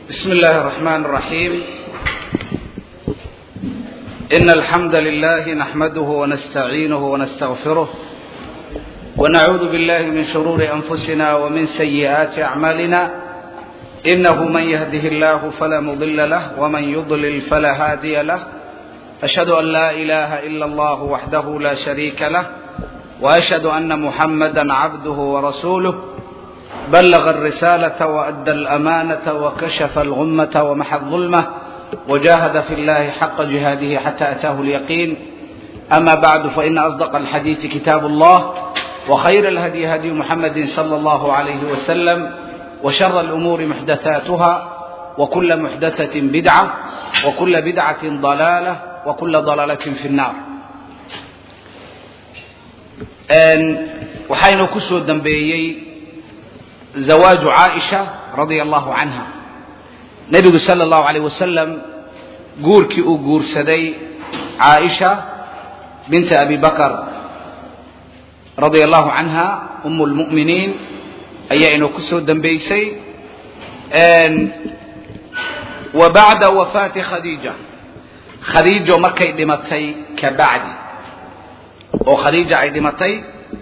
بسم الله الرحمن الرحيم إن الحمد لله نحمده ونستعينه ونستغفره ونعوذ بالله من شرور أنفسنا ومن سيئات أعمالنا إنه من يهده الله فلا مضل له ومن يضلل فلا هادي له أشهد أن لا إله إلا الله وحده لا شريك له وأشهد أن محمدا عبده ورسوله بلغ الرسالة وأدى الأمانة وكشف الغمة ومحى الظلمة وجاهد في الله حق جهاده حتى أتاه اليقين أما بعد فإن أصدق الحديث كتاب الله وخير الهدي هدي محمد صلى الله عليه وسلم وشر الأمور محدثاتها وكل محدثة بدعة وكل بدعة ضلالة وكل ضلالة في النار waxaynu ku soo dambeeyey zawaaju caaisha radia allahu canha nebigu sala allahu alayh wasalam guurkii uu guursaday caaisha binta abi bakar radia allahu canha um lmu'miniin ayaa inuu ku soo dambeysay wa bacda wafaati khadiija khadiijo markay dhimatay ka bacdi oo khadiija ay dhimatay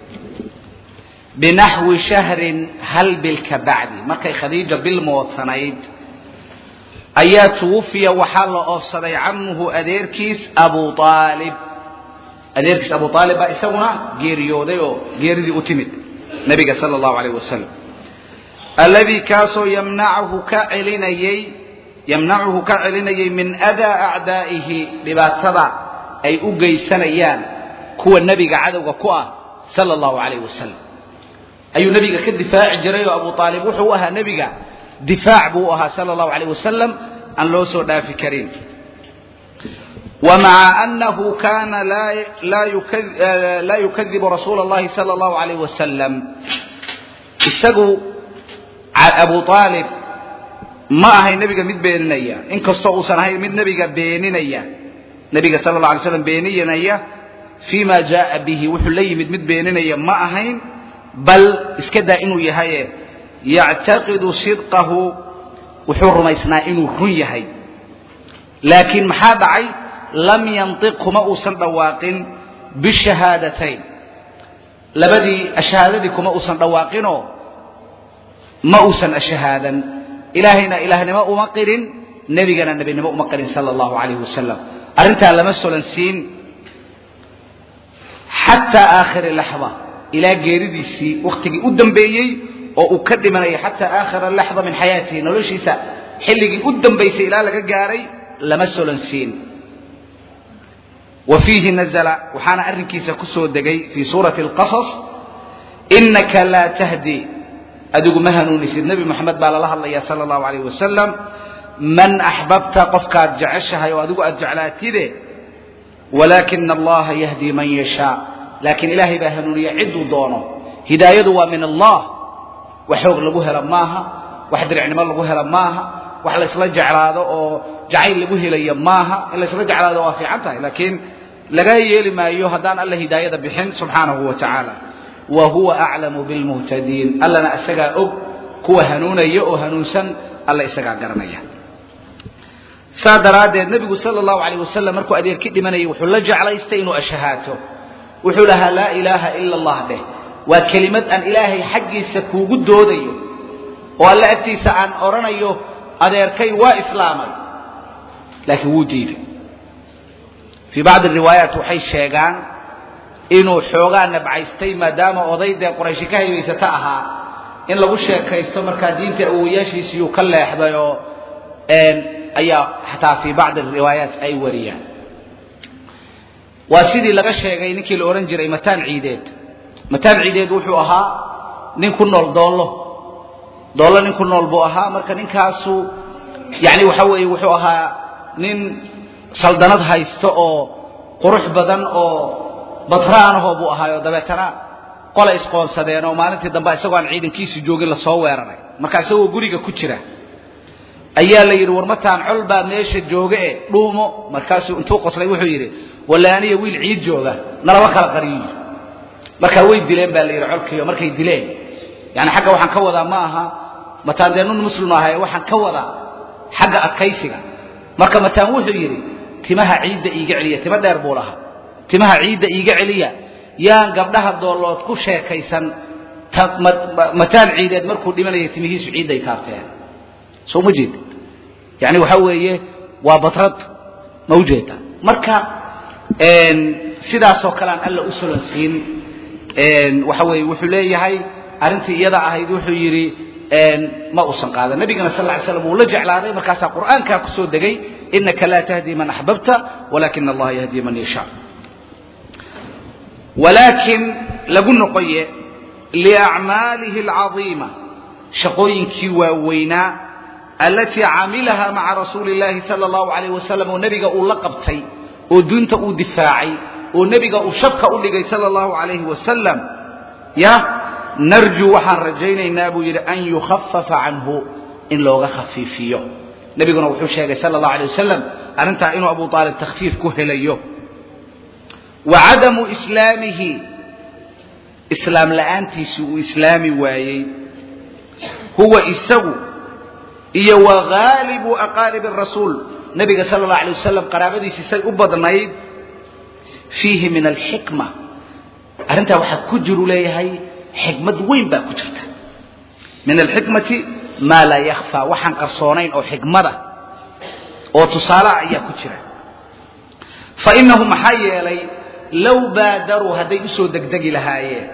binaxwi shahrin hal bil ka bacdi markay khadiija bil moodsanayd ayaa tuwufiya waxaa la oofsaday camuhu adeerkiis abu aalib adeerkiis abu aalib baa isaguna geeriyooday oo geeridii u timid nabiga sala allahu alayh wasalam alladii kaasoo yamnachu ka celinayey yamnacuhu ka celinayay min adaa acdaa'ihi dhibaatada ay u geysanayaan kuwa nebiga cadowga ku ah sala allahu alayh wasalam ayuu nebiga ka difaaci jiray oo abu aalib wuxuu u ahaa nebiga difaac buu u ahaa sala allahu alayh wasalam aan loo soo dhaafi karin wa maca annahu kana laa yukadibu rasuula allahi sala allahu alayh wasalam isagu abu aalib ma ahay nebiga mid beeninaya inkastoo uusan ahayn mid nebiga beeninaya nebiga sala allah alay slam beeninaya fii ma jaaa bihi wuxuu la yimid mid beeninaya ma ahayn bal iska daa inuu yahaye yactaqidu sidqahu wuxuu rumaysnaa inuu run yahay laakiin maxaa dhacay lam yantiq kuma uusan dhawaaqin bishahaadatayn labadii ashahaadadii kuma uusan dhawaaqinoo ma uusan ashahaadan ilaahayna ilaahnimo uma qirin nebigana nebinimo uma qirin sala allahu alayh wasalam arrintaa lama solansiin xataa aakhiri laxda ilaa geeridiisii wakhtigii u dambeeyey oo uu ka dhimanayay xataa aakhira laxda min xayaatihi noloshiisa xilligii u dambaysay ilaa laga gaaray lama solansiin wa fiihi nazla waxaana arrinkiisa ku soo degay fii suurati alqasas inaka laa tahdi adigu ma hanuunisid nebi moxamed baa lala hadlaya sala allahu alayh wasalam man axbabta qofkaad jeceshahay oo adigu aad jeclaatide walaakina allaha yahdi man yashaa laakiin ilaahay baa hanuuniya cidduu doono hidaayadu waa min allah wax xoog lagu helo maaha wax diricnimo lagu helo maaha wax laysla jeclaado oo jacayl lagu helayo maaha in laysla jeclaado waa fiican tahay laakiin laga yeeli maayo haddaan alla hidaayada bixin subxaanahu wa tacaala wa huwa aclamu bilmuhtadiin allana isagaa og kuwa hanuunaya oo hanuunsan alla isagaa garanaya saa daraaddeed nebigu sala allahu alayh wasalam markuu adeerki dhimanayay wuxuu la jeclaystay inuu ashahaato wuxuu lahaa laa ilaaha ila allah dheh waa kelimad aan ilaahay xaggiisa kuugu doodayo oo alle agtiisa aan odhanayo adeerkay waa islaamay laakiin wuu diiday fii bacdi riwaayaat waxay sheegaan inuu xoogaa nabcaystay maadaama oday dee qorayshi ka haybaysata ahaa in lagu sheekaysto markaa diinta awowayaashiisiyuu ka leexday oo ayaa xataa fii bacdi riwaayaat ay wariyaan waa sidii laga sheegay ninkii la odhan jiray mataan ciideed mataan ciideed wuxuu ahaa nin ku nool doollo doollo nin ku nool buu ahaa marka ninkaasu yani waxa weeye wuxuu ahaa nin saldanad haysto oo qurux badan oo batraanahoo buu ahaayo dabeetana qola isqoonsadeen oo maalintii dambe isagoo aan ciidankiisi joogin lasoo weeraray marka isagoo guriga ku jira ayaa la yidhi war mataan col baa meesha jooga e dhuumo markaasuu intuu qoslay wuxuu yidhi walla aniya wiil ciid jooga nalaba kala qariyo markaa way dileen baa la yidhi colkiio markay dileen yani xagga waxaan ka wadaa ma aha mataan dee nun muslim ahaye waxaan ka wadaa xagga adkaysiga marka mataan wuxuu yidhi timaha ciidda iiga celiya timo dheer buu lahaa timaha ciidda iiga celiya yaan gabdhaha doolood ku sheekaysan mataan ciideed markuu dhimanaya timihiisu ciidday taabteen soo ma jeedid yani waxaa weeye waa batrad ma ujeeda marka sidaasoo kale aan alla u solonsiin waxa weeye wuxuu leeyahay arrintii iyada ahayd wuxuu yidhi ma uusan qaadan nabigana sal ly slam wuu la jeclaaday markaasaa qur'aankaa ku soo degay inaka laa tahdi man axbabta walakina allaha yahdi man yashaa walaakin lagu noqoye liacmaalihi alcadiima shaqooyinkii waaweynaa alatii camilaha maca rasuuli اllahi sala allahu alayh wasalam oo nebiga uu la qabtay oo diinta uu difaacay oo nebiga uu shabka u dhigay sala allahu alayhi wasalam ya narjuu waxaan rajaynaynaa buu yidhi an yukhafafa canhu in looga khafiifiyo nebiguna wuxuu sheegay sala allahu alay wasalam arrintaa inuu abu aalib takhfiif ku helayo wa cadamu islaamihi islaam la'aantiisii uu islaami waayey huwa isagu iyo wa haalibu aqaaribi rasuul nebiga sala allahu alay wasalam qaraabadiisii say u badnayd fiihi min alxikma arrintaa waxaa ku jiru leeyahay xikmad weyn baa ku jirta min alxikmati maa laa yakhfaa waxaan qarsoonayn oo xikmada oo tusaalaha ayaa ku jira fa innahu maxaa yeelay low baadaruu hadday u soo degdegi lahaayeen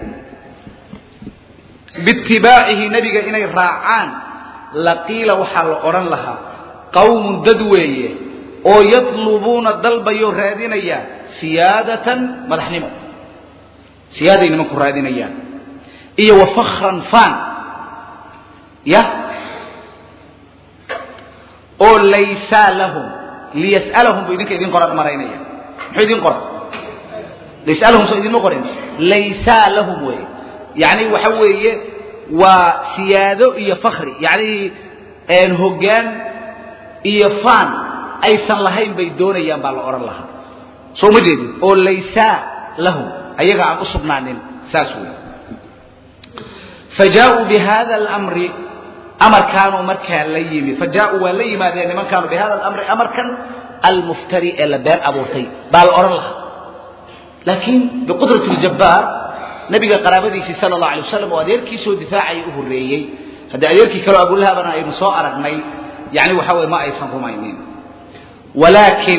biitibaacihi nebiga inay raacaan laqiila waxaa la odhan lahaa qawmun dad weeye oo yatlubuuna dalbayoo raadinaya siyaadatan madaxnimo siyaaday nimanku raadinayaan iyo wa fakran faan ya oo laysaa lahum liyas'alahum buu idinka idin qoran maraynaya muxuu idin qoran laysalahum soo idinma qorin laysaa lahum weeye yacni waxa weeye waa siyaado iyo fakri yacni hoggaan iyo faan aysan lahayn bay doonayaan baa la odhan lahaa soo ma jeedin oo laysaa lahum ayaga aan u sugnaanin saas weeye fajaaءuu bihada اlamri amarkaanuu markaa la yimi fajaaءuu waa la yimaadeen nimankaanu bihada alamri amarkan almuftari ee la been abuurtay baa la odhan lahaa laakiin biqudrati اljabbaar nebiga qaraabadiisii sala اllahu alay wasalam oo adeerkiisoo difaacaya u horreeyey haddii adeerkii kaleo abulahabana aynu soo aragnay yani waxa weye ma aysan rumaynin walaakin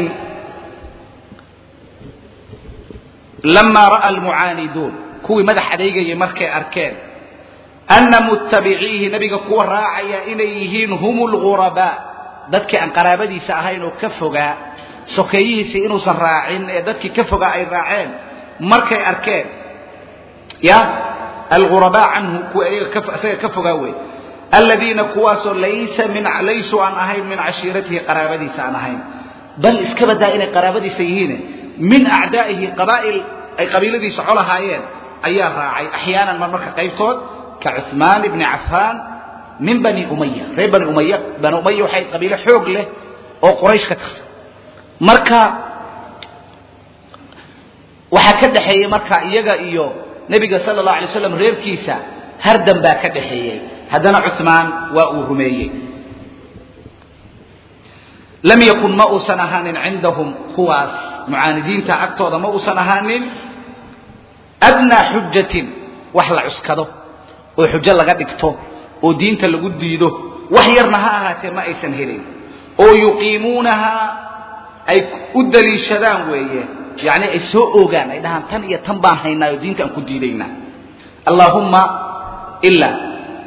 lamaa ra'a almucaaniduun kuwii madax adeegayay markay arkeen ana muttabiciihi nebiga kuwa raacaya inay yihiin hum lghurabaa dadkii aan qaraabadiisa ahayn oo ka fogaa sokeeyihiisii inuusan raacin ee dadkii ka fogaa ay raaceen markay arkeen ya alghurabaa canhu kuwa isaga ka fogaa wey aladiina kuwaasoo laysa min laysuu aan ahayn min cashiiratihi qaraabadiisa aan ahayn bal iska badaa inay qaraabadiisa yihiin min acdaa'ihi qabaa'il ay qabiiladiisa colahaayeen ayaa raacay axyaanan mar marka qaybtood ka cuثmaan bni cafaan min bani umaya reer bani umaya bani umaya waxay qabiilo xoog leh oo quraysh ka tirsan marka waxaa ka dhexeeyey marka iyaga iyo nebiga sala اllahu alay slam reerkiisa hardan baa ka dhexeeyey haddana cuثmaan waa uu rumeeyey lam yakun ma uusan ahaanin cindahum kuwaas mucaanidiinta agtooda ma uusan ahaanin adnaa xujatin wax la cuskado oo xujo laga dhigto oo diinta lagu diido wax yarna ha ahaatee ma aysan helin oo yuqiimuunahaa ay u daliishadaan weeye yacni ay soo ogaan ay dhahaan tan iyo tan baan haynaa oo diinta aan ku diidaynaa allaahumma ilaa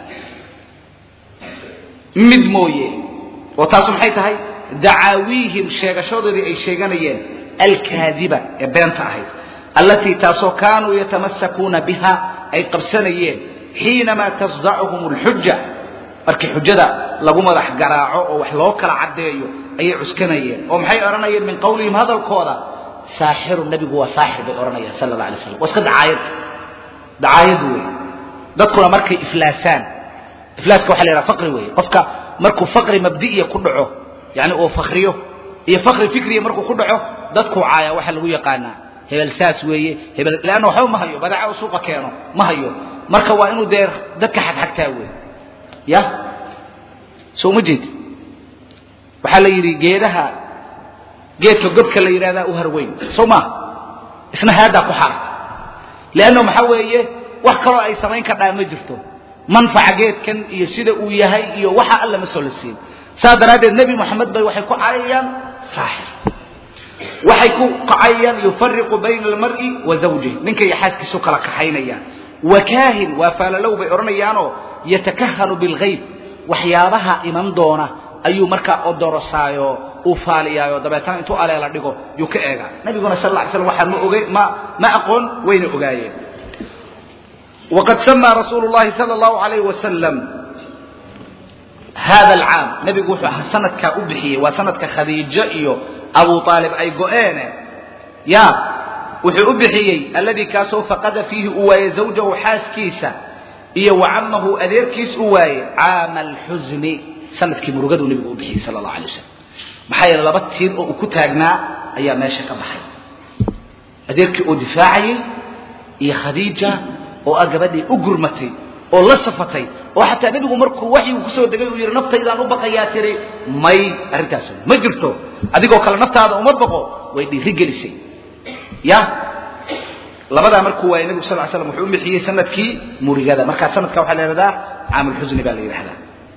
mid mooye oo taasu maxay tahay dacaawiihim sheegashadoodii ay sheeganayeen alkaadiba ee beenta ahayd allatii taasoo kaanuu yatamasakuuna biha ay qabsanayeen xiinamaa tasdacuhum alxuja markii xujada lagu madax garaaco oo wax loo kala caddeeyo ayay cuskanayeen oo maxay odhanayeen min qawlihim hadalkooda saaxiru nebigu waa saaxir bay odhanayaan sala alla alay slam waa iska dacaayad dacaayad weeye dadkuna markay iflaasaan iflaaska waxa la yidhaha faqri weeye qofka markuu faqri mabdi'iya ku dhaco yani uu fakriyo iyo fakri fikriya markuu ku dhaco dadkuu caaya waxa lagu yaqaanaa hebel saas weeye hebel leanna waxba ma hayo badeeca uu suuqa keeno ma hayo marka waa inuu dee dadka xagxagtaa wey ya soo ma jeedi waxaa la yidhi geedaha geedka godka la yidhahdaa u harweyn soo maa isna haaddaa ku xaarta leanno maxaa weeye wax kaloo ay samayn kardhaa ma jirto manfaca geedkan iyo sida uu yahay iyo waxa alla ma soo la siin saas daraaddeed nebi moxamed bay waxay ku cayayaan saaxir waxay ku kacayaan yufariqu bayna almar'i wa zawjih ninka iyo xaaskiisu kala kaxaynayaan wakaahin waa faalalow bay odhanayaanoo yatakahanu bilghayb waxyaabaha iman doona ayuu markaa odorosaayo uu faaliyaayo dabeetana intuu aleela dhigo yuu ka eegaa nabiguna sal lla ly slam waxaa ma oge ma ma aqoon wayna ogaayeen waqad samaa rasuulu llahi sala allahu alayh wasalam hada alcaam nebigu wuxuu ahaa sanadkaa u bixiyey waa sanadka khadiijo iyo abu aalib ay go-eene ya wuxuu u bixiyey alladii kaasoo faqada fiihi uu waayey zawjahu xaaskiisa iyo wa camahu adeerkiis u waayey caama alxusni sanadkii murugaduu nebigu u bixiyey sala allahu alay wasalam maxaa yeele laba tiir oo uu ku taagnaa ayaa meesha ka baxay adeerkii oo difaacayey iyo khadiija oo ah gabadhii u gurmatay oo la safatay oo xataa nebigu markuu waxyigu kusoo degay uu yidhi naftaydaan u baqayaa tiri may arrintaas ma jirto adigoo kale naftaada uma baqo way dhiiri gelisay ya labadaa markuu waayay nebigu sal ly slam wuxuu u bixiyey sanadkii murigada markaa sanadka waxaa la yidhahdaa caamulxusni baa la yidhahdaa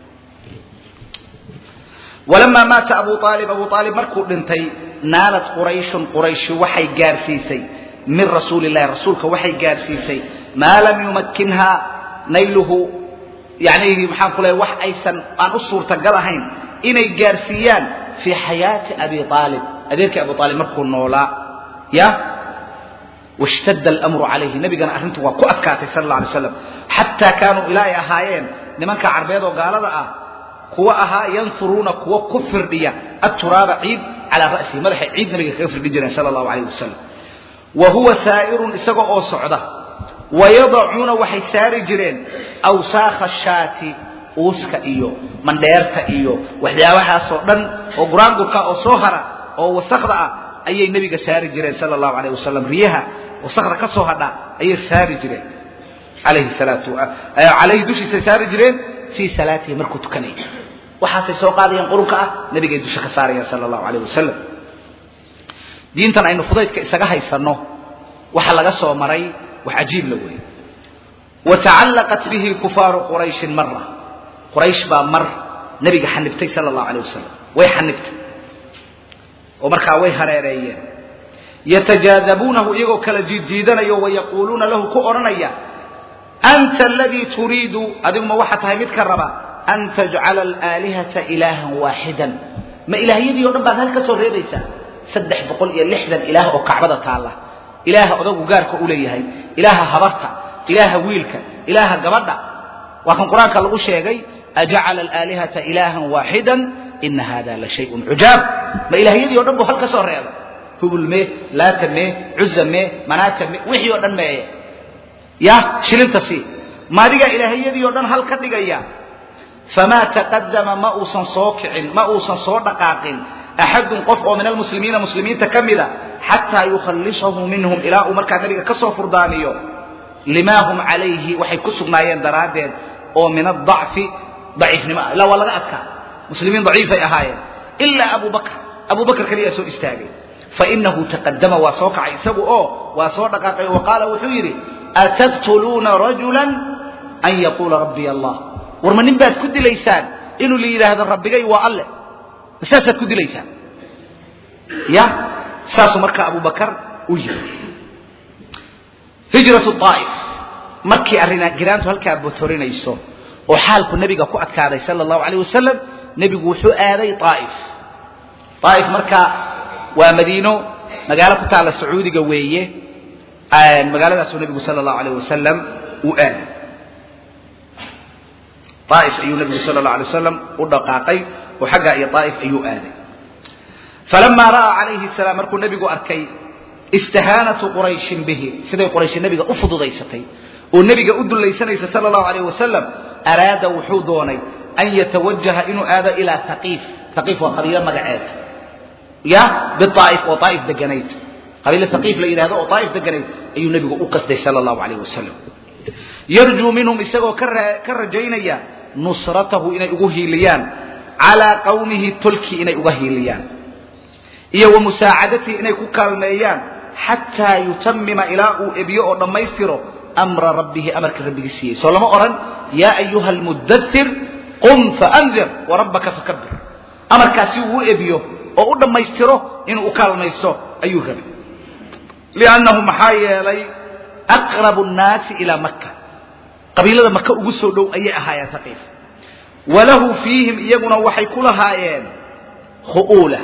walamaa maata abu aalib abu aalib markuu dhintay naalad qurayshun qurayshi waxay gaarsiisay min rasuuli illahi rasuulka waxay gaarsiisay maa lam yumakkinhaa nayluhu yani maxaan ku leeya wax aysan aan u suurtagal ahayn inay gaarsiiyaan fii xayaati abi aalib adeerkii abu aalib markuu noolaa ya washtadda almru calayhi nabigana arrintu waa ku adkaatay sal alla alay slam xataa kaanuu ilaa ay ahaayeen nimanka carbeed oo gaalada ah kuwa ahaa yansuruuna kuwa ku firdhiya aturaaba ciid calaa ra'sihi madaxay ciid nabiga kaga firdhin jireen sala allahu alayh wasalam wa huwa saa'irun isaga oo socda wayadacuuna waxay saari jireen awsaakha shaati uuska iyo mandheerta iyo waxyaabahaasoo dhan oo guraangurka oo soo hara oo wasakda ah ayay nebiga saari jireen sala allahu alayh wasalam riyaha wasakda ka soo hadha ayay saari jireen alayhi salaatu calayhi dushiisay saari jireen fii salaatihi markuu tukanaya waxaasay soo qaadayaan qurunka ah nebigay dusha ka saarayaan sala allahu alayh wasalam diintan aynu fudaydka isaga haysanno waxa laga soo maray wax cajiib la weeye watacallaqat bihi kufaaru qurayshin mara quraysh baa mar nebiga xanibtay sala allahu alayh wasalam way xanibtay oo markaa way hareereeyeen yatajaadabuunahu iyagoo kala jiidjiidanayo wayaquuluuna lahu ku odhanaya anta aladii turiidu adiguma waxaa tahay mid ka raba an tajcala alaalihata ilaahan waaxidan ma ilaahyadii o dhan baad hal ka soo reebaysaa saddex boqol iyo lixdan ilaah oo kacbada taalla ilaaha odagu gaarka u leeyahay ilaaha habarta ilaaha wiilka ilaaha gabadha waa kan qur-aanka lagu sheegay ajacala alaalihata ilaahan waaxidan ina hada la shayun cujaab ma ilaahyadii o dhan buu hal ka soo reebay hubul mee laata mee cuza mee manaata mee wixii oo dhan meeye ya shilinta sii ma adigaa ilaahyadii oo dhan hal ka dhigaya famaa taqadama ma uusan soo kicin ma uusan soo dhaqaaqin axadun qof oo min almuslimiina muslimiinta ka mida xataa yukhallisahu minhum ilaa uu markaa nabiga ka soo furdaamiyo limaa hum calayhi waxay ku sugnaayeen daraaddeed oo min adacfi daciifnimo ah ilaa waa laga adkaa muslimiin daciifay ahaayeen ilaa abu bakr abu bakr kaliyaa soo istaagay fainahu taqadama waa soo kacay isagu oo waa soo dhaqaaqay wa qaala wuxuu yidhi ataqtuluuna rajula an yaquula rabbiy allah war ma nin baad ku dilaysaan inuu la yidhaahdo rabbigay waa alle saasaad ku dilaysaan ya saasuu markaa abu bakar u yiri hijratu aa'if markii arrin giraantu halkaa botorinayso oo xaalku nebiga ku adkaaday sala allahu alayh wasalam nebigu wuxuu aaday aa'if aa'if marka waa madiino magaalo ku taalla sacuudiga weeye magaaladaasuu nebigu sala allahu alayh wasalam u aaday aa'if ayuu nebigu sala allahu alay wasalam u dhaqaaqay oo xaggaa iyo aa'if ayuu aaday falamaa ra'aa calayhi salaam markuu nebigu arkay istihaanatu qurayshin bihi siday qurayshi nebiga u fududaysatay oo nebiga u dullaysanaysa sala allahu alayh wasalam araada wuxuu doonay an yatawajaha inuu aado ilaa haqiif haqiif waa qabiilo magaceed ya biaa'if oo aa'if deganayd qabiilo haqiif la yidhahdo oo aa'if deganayd ayuu nebigu u qasday sala allahu alayh wasalam yarjuu minhum isagoo ka rajaynaya nusratahu inay ugu hiiliyaan calaa qawmihi tolkii inay uga hiiliyaan iyo wa musaacadatihi inay ku kaalmeeyaan xataa yutamima ilaa uu ebiyo oo dhammaystiro amra rabbihi amarka rabbigii siiyey soo lama odhan yaa ayuha almudathir qum faandir warabbaka fakabir amarkaasi uu u ebiyo oo u dhammaystiro inuu u kaalmaysto ayuu rabay liannahu maxaa yeelay aqrabu nnaasi ilaa maka qabiilada maka ugu soo dhow ayay ahaayeen taqiif walahu fiihim iyaguna waxay ku lahaayeen khu'uula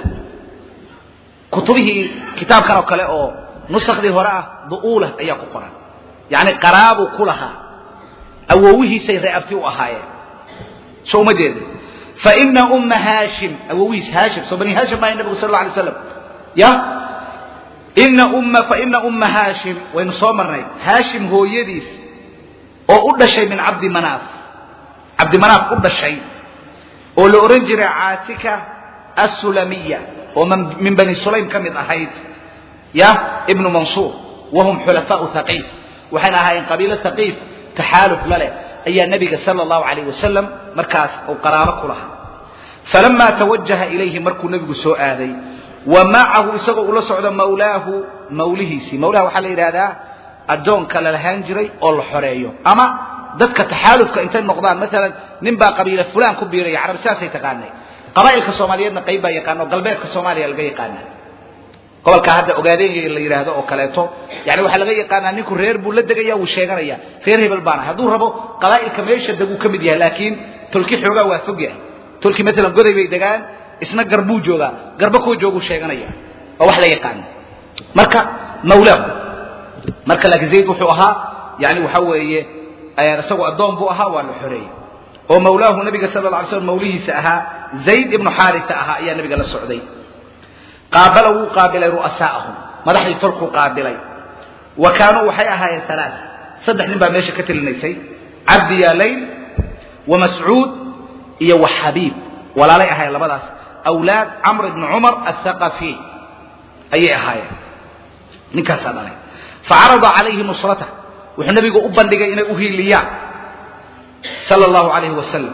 kutubihii kitaabkan oo kale oo nusakhdii hore ah du'uula ayaa ku qoran yacni qaraabuu ku lahaa awowihiisay reeabti u ahaayeen soo uma jeeda faina umma haashim awowihiis haashim soo bani haashim maahay nabigu sal alla alay slam ya ina umma faina umma haashim waynu soo marnay haashim hooyadiis oo u dhashay min cabdi manaaf cabdi manaaf u dhashay oo la odhan jiray caatika assulamiya oo min bani sulaym ka mid ahayd ya ibnu mansuur wahum xulafaau haqiif waxayna ahaayeen qabiilo haqiif taxaaluf la leh ayaa nebiga sala allahu calayh wasalam markaas uu qaraabo ku lahaa falamaa tawajaha ilayhi markuu nebigu soo aaday wa macahu isagoo ula socdo mawlaahu mawlihiisii mawlaha waxaa la yidhahdaa addoonka la lahaan jiray oo la xoreeyo ama dadka taxaalufka intay noqdaan maalan nin baa qabiila fulaan ku biiraya carab sidaasay taqaanay qabaa'ilka soomaaliyeedna qayb baa yaqaana oo galbeedka soomaaliya laga yaqaana gobolkaa hadda ogaadeen la yidhaahdo oo kaleeto yani waxaa laga yaqaanaa ninku reer buu la degaya wuu sheeganaya reer hebel baana hadduu rabo qabaa'ilka meesha deguu ka mid yahay laakiin tolki xoogaa waa fog yahay tolki maalan goday bay degaan isna garbuu joogaa garba koo jooguu sheeganaya waa wax la yaqaana marka mawlaahu marka laakiin zayd wuxuu ahaa yani waxa weeye isagoo addoon buu ahaa waa la xoreeyey oo mawlaahu nabiga sala la alay slam mawlihiisa ahaa zayd ibnu xaarisa ahaa ayaa nabiga la socday qaabala wuu qaabilay ru'asaa'ahum madaxdii tolkuu qaabilay wa kaanuu waxay ahaayeen alaa saddex nin baa meesha ka telinaysay cabdi yaalayn wa mascuud iyo wa xabiib walaalay ahaayeen labadaas awlaad camr ibni cumar athaqafi ayay ahaayeen ninkaasaa dhalay facarada calayhi nusrata wuxuu nabigu u bandhigay inay u hiiliyaan sala allahu calayhi wasalam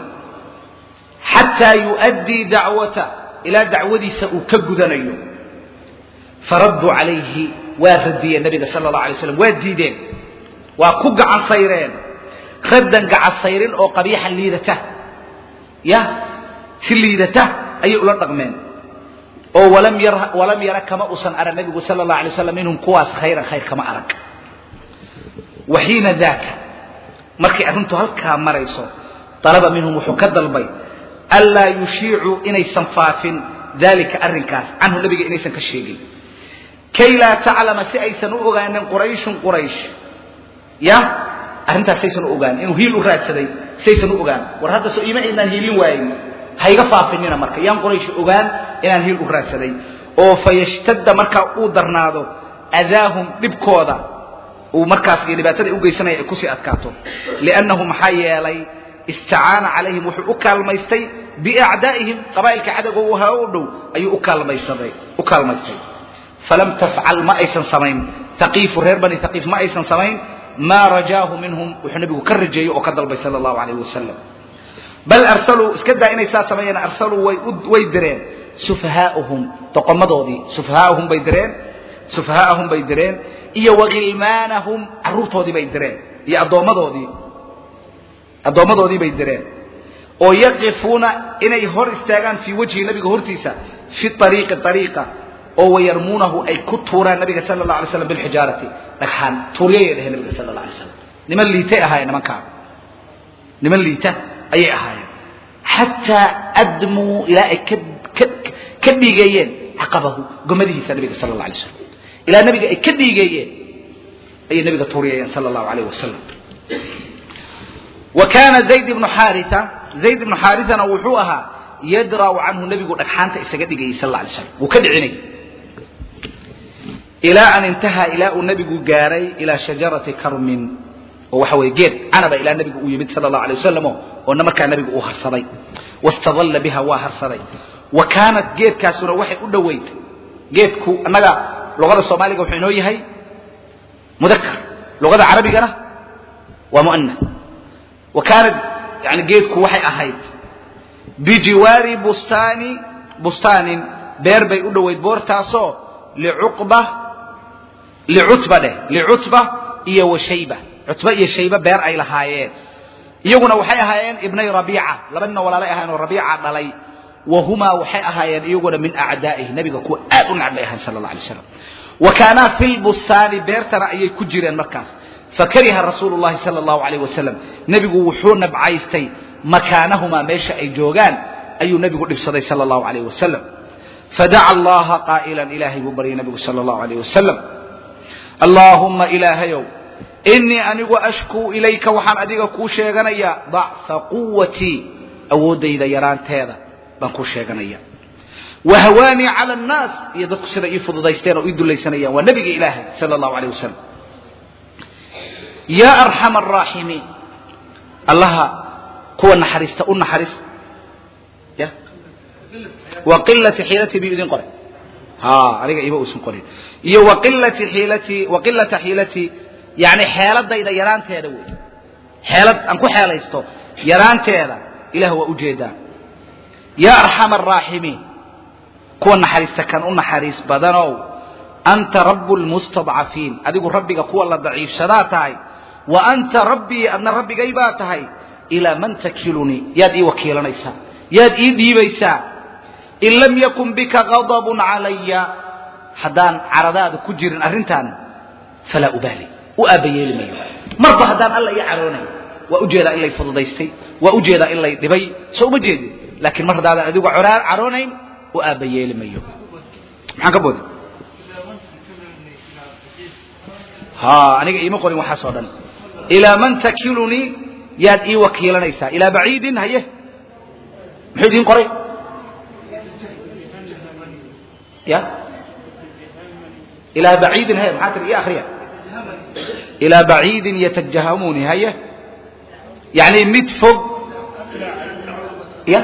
xataa yu'addii dacwata ilaa dacwadiisa uu ka gudanayo faradduu calayhi waa radiyeen nabiga sala allahu alay slam waa diideen waa ku gacan sayreen raddan gacan sayrin oo qabiixan liidata ya si liidata ayay ula dhaqmeen oo walam yara walam yara kama usan arag nabigu sala allahu alay waslam minhum kuwaas khayran khayr kama arag wa xiina daaka markay arrintu halkaa marayso dalaba minhum wuxuu ka dalbay anlaa yushiicuu inaysan faafin dalika arrinkaas canhu nabiga inaysan ka sheegin kay laa taclama si aysan u ogaanin qurayshun quraysh ya arrintaas saysan u ogaanin inuu hiil u raadsaday saysan u ogaan war hadda soo ima aynaan hiilin waayin hayga faafinina marka yaan quraysh ogaan inaan hiil u raadsaday oo fayashtadda markaa uu darnaado adaahum dhibkooda uu markaas iyo dhibaatada u geysanaya ay kusii adkaato liannahu maxaa yeelay istacaana calayhim wuxuu u kaalmaystay biacdaa'ihim qabaa'ilka cadowga u ahaa u dhow ayuu u kaalmaysaday u kaalmaystay falam tafcal ma aysan samayn taqiifu reer bani taqiif ma aysan samayn maa rajaahu minhum wuxuu nabigu ka rajeeyey oo ka dalbay sala allahu calayh wasalam bal arsaluu iska daa inay saa sameeyeen arsaluu way way direen sufahaa'uhum doqomadoodii sufahaa'uhum bay direen sufahaa'ahum bay direen iyo wagilmaanahum carruurtoodii bay direen iyo addoommadoodii addoommadoodii bay direen oo yaqifuuna inay hor istaagaan fii wajhi nabiga hortiisa fi ariiqi ariiqa oo wayarmuunahu ay ku tuuraan nabiga sala allah alay slam bilxijaarati dhagxaan tuuryayay dheheen nabiga sala allah alay slam niman liitay ahaayeen nimankaa niman liita ayay ahaayeen xataa admuu ilaa ay ka ka ka dhiigeeyeen caqabahu gomadihiisa nabiga sala allah alay slam ilaa nabiga ay ka dhiigeeyeen ayay nabiga tuuriyayeen sala allahu alayh wasalam wa kaana zayd ibnu xaarisa zayd ibnu xaarisana wuxuu ahaa yadra'u canhu nebigu dhagxaanta isaga dhigayay sal alla alay slam wuu ka dhicinayay ilaa an intahaa ilaa uu nebigu gaaray ilaa shajarati karmin oo waxa weeye geed canaba ilaa nebigu uu yimid sala allahu alay wasalam oona markaa nebigu uu harsaday wastadalla biha waa harsaday wa kaanat geedkaasuna waxay u dhoweyd geedku annaga luqada soomaaliga wuxuu inoo yahay mudakar luqada carabigana waa mu'anah wa kaanat yani geedku waxay ahayd bijiwaari bustaani bustaanin beer bay u dhoweyd boortaasoo licuqba licutba dheh licutba iyo washayba cutba iyo shayba beer ay lahaayeen iyaguna waxay ahaayeen ibnay rabiica laba nina walaalay ahaayeen oo rabiica dhalay wahumaa waxay ahaayeen iyaguna min acdaa'ihi nabiga kuwa aad u nacbay ahayn sala allah alay slam wa kaanaa fi lbustaani beertana ayay ku jireen markaas fakariha rasuulu llahi sala allahu alayh wasalam nebigu wuxuu nabcaystay makaanahumaa meesha ay joogaan ayuu nebigu dhibsaday sala allahu alayh wasalam fadaca allaha qaa'ilan ilaahay buu baryay nebigu sala allahu alayh wasalam allaahumma ilaahayow inii anigu ashkuu ilayka waxaan adiga kuu sheeganayaa dacfa quwatii awooddayda yaraanteeda baan kuu sheeganaya wa hawaanii cala annaas iyo dadku sida ii fududaysteen oo ii dulaysanayaan waa nebiga ilaahay sala allahu alayh wasalam yaa arxama araaximiin allaha kuwa naxariista u naxariis ya wa qilati xiilatii biyuu idin qoray ha aniga ima uusan qorin iyo wa qilati xiilatii wa qilata xiilatii yani xeeladayda yaraanteeda wey xeelad aan ku xeelaysto yaraanteeda ilah waa ujeedaa yaa arxama araaximiin kuwa naxariista kan u naxariis badanow anta rabu lmustadcafiin adigu rabbiga kuwa la daciifsadaa tahay wa anta rabbii adna rabbigay baa tahay ilaa man takilunii yaad ii wakiilanaysaa yaad ii dhiibaysaa in lam yakun bika gadabun calaya haddaan caradaada ku jirin arrintan falaa ubaali u aabbayeeli mayo marba haddaan alla ii caroonayn waa ujeedaa in lay fududaystay waa ujeedaa in lay dhibay soo uma jeedin laakiin mar haddaadan adigu caroonayn u aabbayeeli mayo maxaan ka booday ha aniga iima qorin waxaas oo dhan ilaa man takilunii yaad ii wakiilanaysaa ilaa baciidin haye muxuu idiin qoray ya ilaa baciidin haye maxaa tiri ii akriya ilaa baciidin yatajahamuni haye yani mid fog ya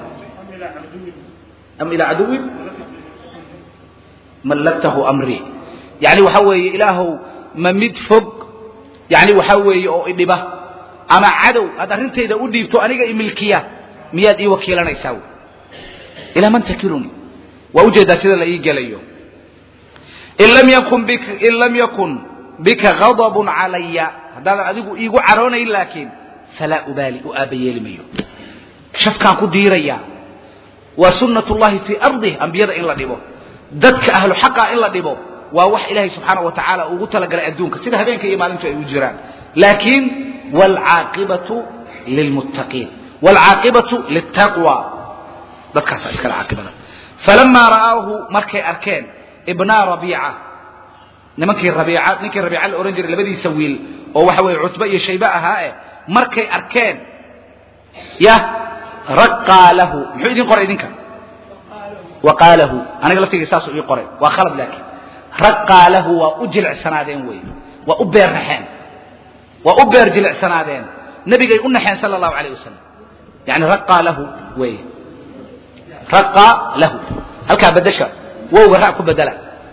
am ilaa caduwin mallaktahu amrii yani waxa weeye ilaahow ma mid fog yani waxaa weeye oo idhiba ama cadow aad arrintayda u dhiibto aniga imilkiya miyaad ii wakiilanaysaa wy ilaa man takiluni waa ujeedaa sida la ii gelayo in lam yakun bika in lam yakun bika gadabun calaya haddaadan adigu iigu caroonayn laakiin falaa ubaali u aabbayeeli mayo shafkaan ku diirayaa waa sunnat llahi fii ardih ambiyada in la dhibo dadka ahlu xaqa in la dhibo waa wax ilaahay subxaana wa tacaala ugu talagalay adduunka sida habeenka iyo maalintu ay u jiraan laakiin waalcaaqibatu lilmuttaqiin waalcaaqibatu liltaqwa dadkaasa iskale caaqibada falamaa ra'aahu markay arkeen ibnaa rabiica nimankii rabiica ninkii rabiica la ohan jiray labadiisa wiil oo waxa weeye cutbe iyo shaybe ahaa eh markay arkeen ya raqaa lahu muxuu idin qoray idinka waqaalahu aniga laftayga saasuu ii qoray waa khalad laakiin raqaa lahu waa u jilicsanaadeen wey waa u beer naxeen waa u beer jilicsanaadeen nebigay u naxeen sala allahu alayh wasalam yani raqaa lahu wey raqaa lahu halkaa bedesha wowga ra ku bedela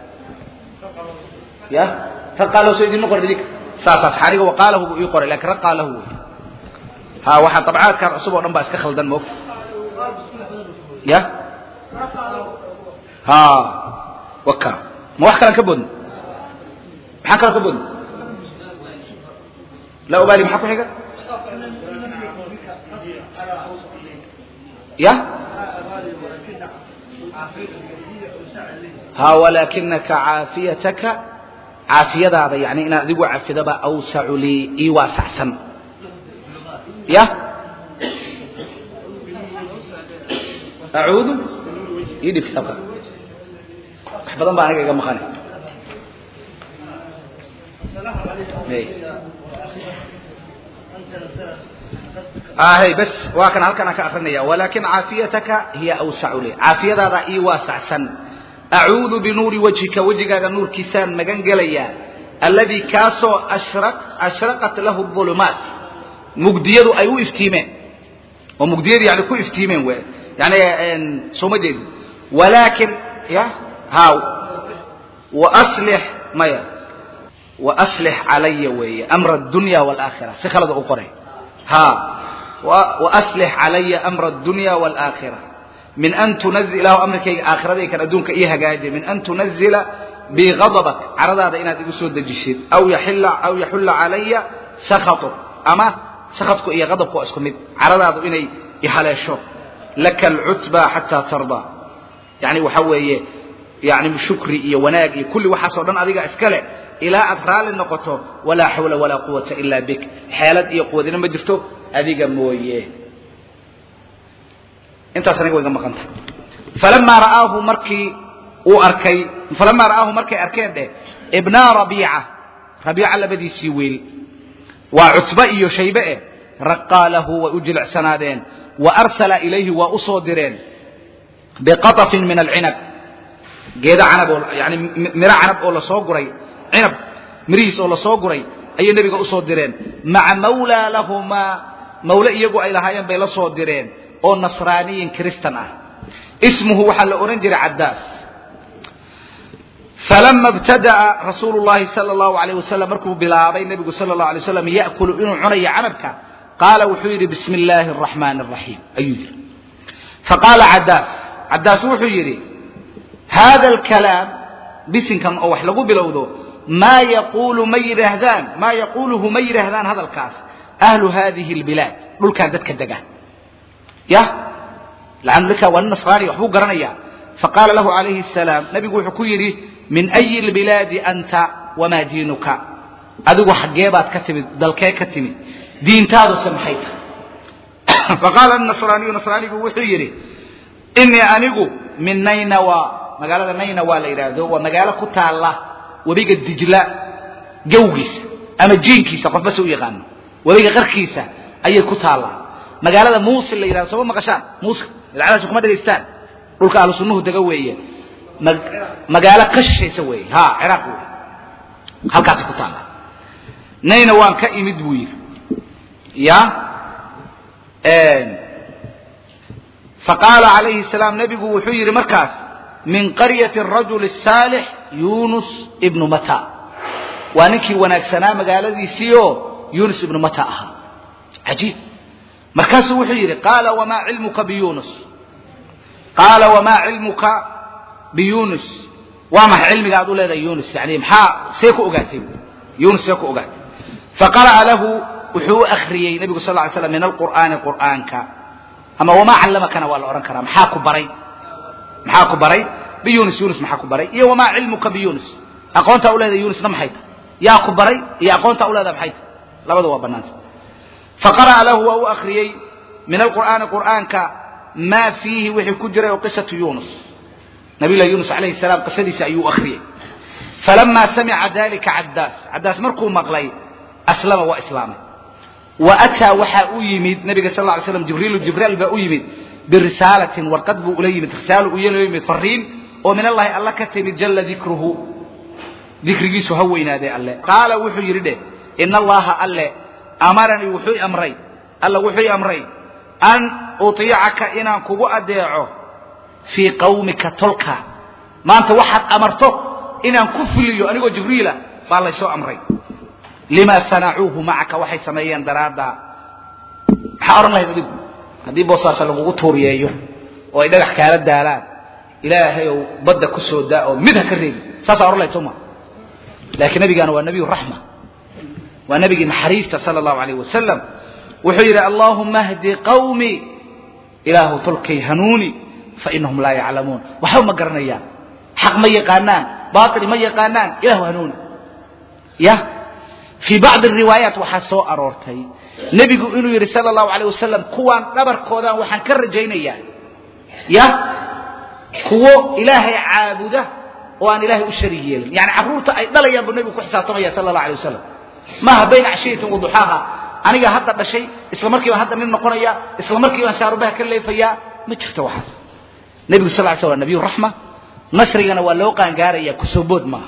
ya raqaa lahu soo idinma qorin idinka saasaas aniga waqaalahu buu ii qoray lakin raqaa lahu wey ha waxaa dabcaadkan cusub oo dhan baa iska khaldan moog ya ha waka ma wax kalan ka boodno maxaan kalan ka boodno laa ubaali maxaa ku xiga ya ha walaakinaka caafiyataka caafiyadaada yani inaad adigu cafidaba awsacu lii ii waasacsan ya acuudu ii dhib kitaabka wax badan baa aniga iga maqane ahay bas waa kan halkan aan ka akrinaya walakin caafiyataka hiya awsacu li caafiyadaada ii waasacsan acuudu binuuri wajhika wejigaaga nuurkiisaan magan gelayaa alladii kaasoo ashraqat lahu ulumaat mugdiyadu ay u iftiimeen oo mugdiyadu yani ku iftiimeen w yani sooma jeedi walakin ya ha waaslix maya waaslix calaya weeye amra adunya waalaakhira si khalada u qoray ha waaslix calaya amra addunya waalaakhira min an tunazil ilahu amrikayga aakhiraday kan adduunka ii hagaajiya min an tunazila bi gadabak caradaada inaad igu soo dejishid aw yaxilla aw yaxulla calaya sakhatuk ama sakhatku iyo gadabku waa isku mid caradaadu inay ihaleesho laka alcutba xataa tardaa yani waxa weeye yani shukri iyo wanaag iyo kulli waxaasoo dhan adiga iska leh ilaa aad raalli noqoto walaa xawla walaa quwata ila bik xeelad iyo quwadina ma jirto adiga mooye intaas aniga way ga maqan tahay falamaa ra'aahu markii uu arkay falamaa ra'aahu markay arkeen dheh ibnaa rabiica rabiica labadiisii wiil waa cutbe iyo shaybe eh raqaa lahu way u jilicsanaadeen wa arsala ilayhi waa u soo direen biqatafin min alcinab geeda canab oo yani miro canab oo lasoo guray cinab mirihiis oo lasoo guray ayay nebiga usoo direen maca mawlaa lahumaa mawle iyagu ay lahaayeen bay la soo direen oo nasraaniyin kristan ah ismuhu waxaa la odhan jiray caddaas falama ibtada'a rasuulu llahi sala allahu alayh wasalam markuu bilaabay nebigu sala allahu alay waslam ya'kulu inuu cunayo canabka qaala wuxuu yidhi bismi illaahi araxmaani araxiim ayuu yidhi faqaala caddaas caddaas wuxuu yidhi hada alkalaam bisinkan oo wax lagu bilowdo maa yaquulu ma yidhaahdaan maa yaquuluhu ma yidhaahdaan hadalkaas ahlu hadihi albilaad dhulkan dadka dega yah laannu ninkaa waa nin nasraani waxbuu garanayaa faqaala lahu calayhi asalaam nabigu wuxuu ku yidhi min ayi lbilaadi anta wamaa diinuka adigu xaggee baad ka timid dalkee ka timid diintaaduse maxay tahay faqaala nasraaniyu nasraanigu wuxuu yidhi inii anigu min naynawa magaalada naynawa la yidhaahdo waa magaalo ku taalla webiga dijla gawgiisa ama jiinkiisa qofba se u yaqaano webiga qarkiisa ayay ku taallaa magaalada muusil la yidhahdo sooma maqashaan muusil idacadaasi kuma dhegaystaan dhulka ahlu sunnuhu dega weeye magaalo ka shishaysa weeye ha ciraaq wey halkaasi ku taalla nayna waan ka imid buu yidhi ya faqaala calayhi salaam nebigu wuxuu yidhi markaas min qaryati arajuli الsaalix yunus ibnu mata waa ninkii wanaagsanaa magaaladiisii oo yunus ibnu mata ahaa cajiib markaasuu wuxuu yidhi qaala wamaa cilmuka biyunus qaala wamaa cilmuka biyunus waa maxay cilmiga aad u leedahay yunus yani maxaa see ku ogaatay yunus see ku ogaatay faqara'a lahu wuxuu u akriyey nebigu sal ly slam min alqur'aani qur'aanka ama wamaa callamakana waa la odhan karaa maxaa ku baray maxaa ku baray biyunus yunus maxaa ku baray iyo wamaa cilmuka biyunus aqoontaa u leedahay yunusna maxay tahay yaa ku baray iyo aqoontaa u leedahay maxay tahay labada waa bannaanta faqara'a lahu waa u akriyey min alqur'aani qur'aanka maa fiihi wixii ku jiray oo qisatu yunus nabiyullahi yunus calayhi salaam qisadiisa ayuu akriyey falamaa samica dalika caddaas caddaas markuu maqlay aslama waa islaamay wa ataa waxaa u yimid nabiga sal lla ly slam jibriilu jibrail baa u yimid birisaalatin warqad buu ula yimid risaalo uu ula yimid fariin oo min allahi alla ka timid jalla dikruhu dikrigiisu ha weynaadee alle qaala wuxuu yidhi dheh ina allaha alle amaranii wuxuu amray alla wuxuu amray an utiicaka inaan kugu adeeco fii qawmika tolka maanta waxaad amarto inaan ku fuliyo anigoo jibriila baa laysoo amray lima sanacuuhu macaka waxay sameeyeen daraaddaa maxaa odhan lahayd adigu haddii boosaasa lagugu tuuriyeeyo oo ay dhagax kaala daalaan ilaahay ou badda ku soo daa oo mid ha ka reebi saasaa odhan lahayd soo ma laakiin nabigaana waa nabiyu raxma waa nabigii naxariista sala allahu alayh wasalam wuxuu yidhi allaahuma hdi qawmii ilaahu tolkay hanuuni fainahum laa yaclamuun waxba ma garanayaan xaq ma yaqaanaan baatil ma yaqaanaan ilahu hanuuni ya fii bacdi riwaayaat waxaa soo aroortay nebigu inuu yidhi sala allahu alayh wasalam kuwaan dhabarkoodaan waxaan ka rajaynayaa ya kuwo ilaahay caabuda oo aan ilaahay u sharig yeelin yani carruurta ay dhalayaan buu nebigu ku xisaabtamaya sala allah alay wasalam maaha bayna cashiyatin waduxaaha aniga hadda dhashay isla markiibaan hadda nin noqonaya isla markiibaan shaarubaha ka leefayaa ma jirto waxaas nebigu sal ly sl waa nabiyu raxma nasrigana waa loo qaangaaraya kusoobood maaha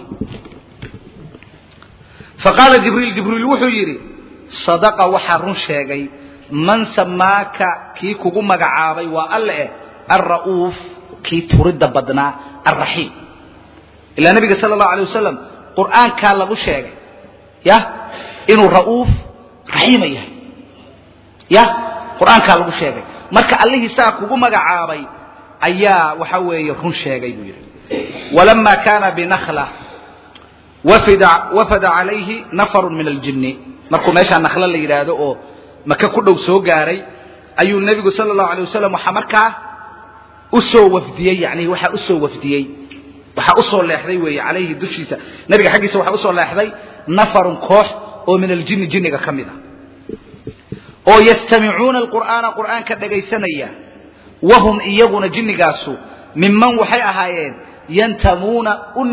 faqaala jibriil jibriil wuxuu yidhi sadaqa waxaa run sheegay man samaaka kii kugu magacaabay waa alle eh alra'uuf kii turidda badnaa alraxiim ilaa nabiga sala allahu alay wasalam qur'aankaa lagu sheegay ya inuu ra'uuf raxiima yahay ya qur-aankaa lagu sheegay marka allihii saa kugu magacaabay ayaa waxa weeye run sheegay buu yidhi walamaa kaana binakla wafida wafada calayhi nafarun min aljinni markuu meeshaa naklo la yidhaahdo oo maka ku dhow soo gaaray ayuu nebigu sala allahu alay wasalam waxaa markaa usoo wafdiyey yani waxaa usoo wafdiyey waxaa usoo leexday weeye calayhi dushiisa nebiga xaggiisa waxaa usoo leexday nafarun koox oo min aljinni jinniga ka mid a oo yastamicuuna alqur'aana qur'aanka dhegaysanaya wahum iyaguna jinnigaasu minman waxay ahaayeen yantamuuna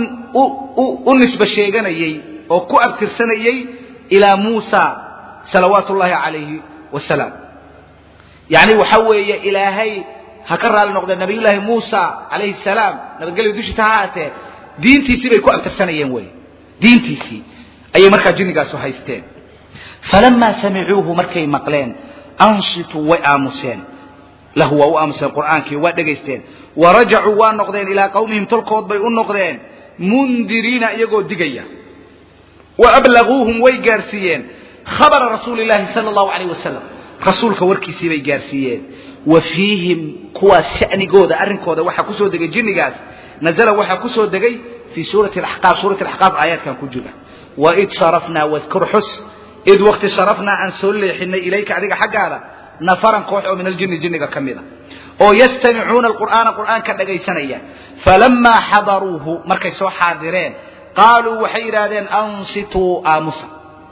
u nisba sheeganayey oo ku abtirsanayey ilaa muusa salawaatu ullaahi calayhi wasalaam yacni waxa weeye ilaahay ha ka raali noqdee nabiyullaahi muusa calayhi salaam nabadgelyo dushiisa ha haatee diintiisii bay ku abtirsanayeen wey diintiisii ayay markaa jinnigaasu haysteen falamaa samicuuhu markay maqleen ansituu way aamuseen lahu waa u aamuseen qur'aankii waa dhegaysteen warajacuu waa noqdeen ilaa qawmihim tolkood bay u noqdeen mundiriina iyagoo digaya wa ablaguuhum way gaarsiiyeen khabara rasuuli llaahi sala allahu calayh wasalam rasuulka warkiisii bay gaarsiiyeen wa fiihim kuwaas sha'nigooda arrinkooda waxaa kusoo degay jinnigaas nazala waxaa kusoo degay fii suurati axqaaf suurati axqaaf aayaadkan ku jira waid sarafnaa wadkur xus id wakti sarafnaa aan soo leexinay ilayka adiga xaggaada nafaran koox oo min aljinni jinniga ka mida oo yastamicuuna alqur'aana qur'aanka dhagaysanaya falamaa xadaruuhu markay soo xaadireen qaaluu waxay yidhaahdeen ansituu aamusa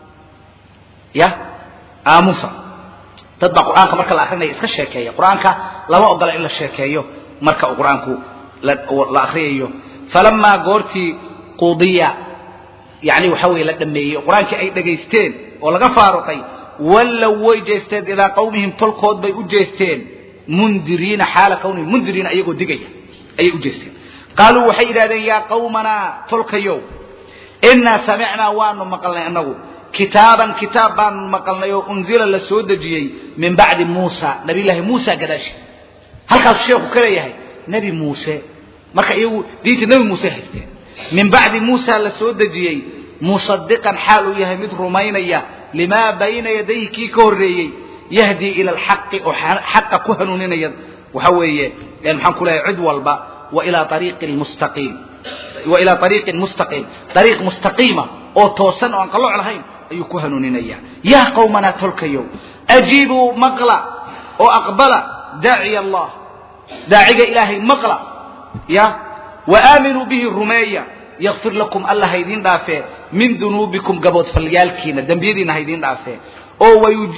ya aamusa dad baa qur'aanka marka la akrinaya iska sheekeeya qur'aanka lama ogola in la sheekeeyo marka uu qur'aanku la akriyayo falamaa goortii qudiya yani waxa weye la dhameeyey oo qur-aankii ay dhagaysteen oo laga faaruqay wallow way jeesteen ilaa qawmihim tolkood bay u jeesteen mundiriina xaala kawnihim mundiriina iyagoo digaya ayay u jeesteen qaaluu waxay yidhahdeen yaa qawmanaa tolkayow innaa samicnaa waanu maqalnay annagu kitaaban kitaab baanu maqalnay oo unzila la soo dejiyey min bacdi muusa nabiyullaahi muusa gadaashi halkaasuu sheekhu ka leeyahay nebi muuse marka iyagu diinta nebi muuse haysteen min bacdi muusa la soo dejiyey musadiqan xaal uu yahay mid rumaynaya limaa bayna yadayhi kii ka horreeyey yahdii ila alxaqi oo xaqa ku hanuuninaya waxa weeye maxaan ku leeyahay cid walba wa ilaa ariiqin mustaqiim wa ilaa ariiqin mustaqiim ariiq mustaqiima oo toosan oo aan qalooc lahayn ayuu ku hanuuninaya yaa qawmanaa tolkayow ajiibuu maqla oo aqbala daaciya allah daaciga ilaahay maqla ya waaaaminuu bihi rumeeya yakfir lakum alla haydin dhaafee min dunuubikum gaboodfalyaalkiina dembiyadiina haydin dhaafee oo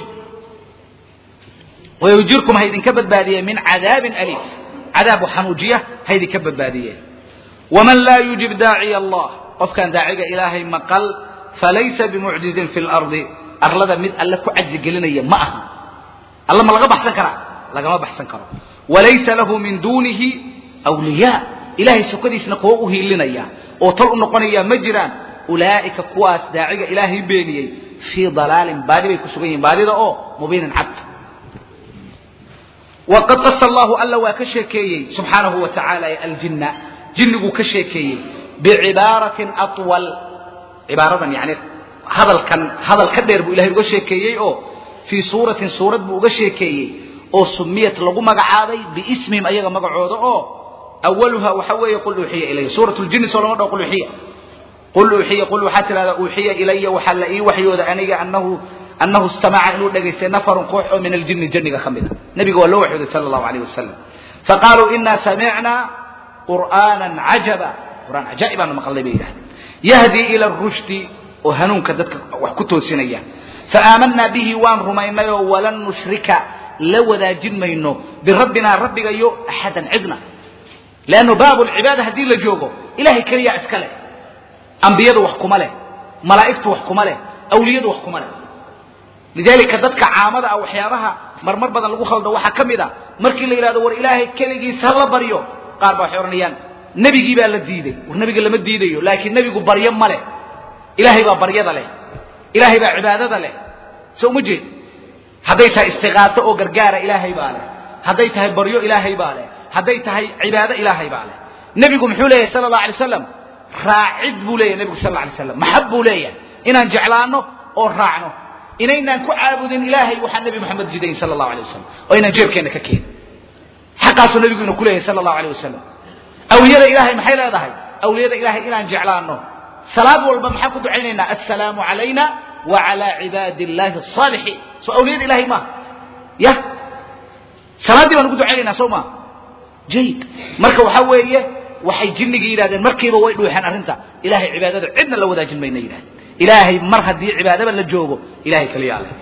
wayujirkum haydinka badbaadiye min cadaabin aliim cadaabu xanuujiya haydinka badbaadiye waman laa yujib daaciya allah qofkaan daaciga ilaahay maqal falaysa bimucjizin fi lardi arlada mid alle ku cajzigelinaya ma aha alla ma laga baxsan karaa lagama baxsan karo walaysa lahu min duunihi wliyaa ilahay sokadiisna kuwa u hiilinaya oo tol u noqonaya ma jiraan ulaa'ika kuwaas daaciga ilaahay beeniyey fii dalaalin baadi bay ku sugan yihin baadida oo mubiinin cad waqad qasa allahu alla waa ka sheekeeyey subxaanahu wa tacaala aljinna jinniguu ka sheekeeyey bicibaaratin awal cibaaradan yani hadalkan hadal ka dheer buu ilahay uga sheekeeyey oo fii suuratin suurad buu uga sheekeeyey oo sumiyat lagu magacaabay biismihim ayaga magacooda oo awaluha waxa weeye qul uuxiya ilaya suurat ljinni soo lama dhaho qul uuxiya qul uuxiya qul waxaa tidhahdaa uuxiya ilaya waxaa la ii waxyooda aniga anahu annahu istamaca inuu dhegaystay nafarun koox oo min aljinni janniga ka mid a nebiga waa loo waxyooday sala allahu alayh wasalam faqaaluu inaa samicnaa qur'aanan cajaba qur'aan cajaa'ib baanu maqalnay bay yidhahdeen yahdii ila rushdi oo hanuunka dadka wax ku toosinaya faaamanaa bihi waan rumaynay oo walan nushrika la wadaajin mayno birabbinaa rabbigayo axadan cidna leannu baabu lcibaada haddii la joogo ilahay keliyaa iska leh ambiyadu wax kuma leh malaa'igtu wax kuma leh awliyadu wax kuma leh lidaalika dadka caamada ah waxyaabaha marmar badan lagu khaldo waxaa ka mid a markii la yidhahdo war ilaahay keligiisa ha la baryo qaar baa waxay odhanayaan nebigii baa la diiday war nebiga lama diidayo laakiin nebigu baryo ma leh ilaahay baa baryada leh ilaahay baa cibaadada leh so uma jeed hadday tahay istiqaaso oo gargaara ilaahay baa leh hadday tahay baryo ilaahay baa leh hadday tahay cibaado ilaahay baa leh nebigu muxuu leeyahay sala allah alay slam raacid buu leeyahy nebigu sal alla alay slam maxab buu leeyahay inaan jeclaano oo raacno inaynaan ku caabudin ilaahay waxaa nebi moxamed jidayn sala allahu alay wasalam oo inaan jeebkeenna ka keenin xaqaasuu nebigu ina ku leeyahay sala allahu alay wasalam awliyada ilaahay maxay leedahay awliyada ilaahay inaan jeclaano salaad walba maxaan ku ducaynaynaa assalaamu calayna wa calaa cibaadi illaahi asaalixiin soo awliyada ilaahay maaha ya salaaddii baan ugu ducaynaynaa soo maa jayid marka waxaa weeye waxay jinnigii yidhahdeen markiiba way dhuuxeen arrinta ilahay cibaadada cidna la wadaajin mayna yidhahdeen ilaahay mar haddii cibaadaba la joogo ilahay kaliyaa leh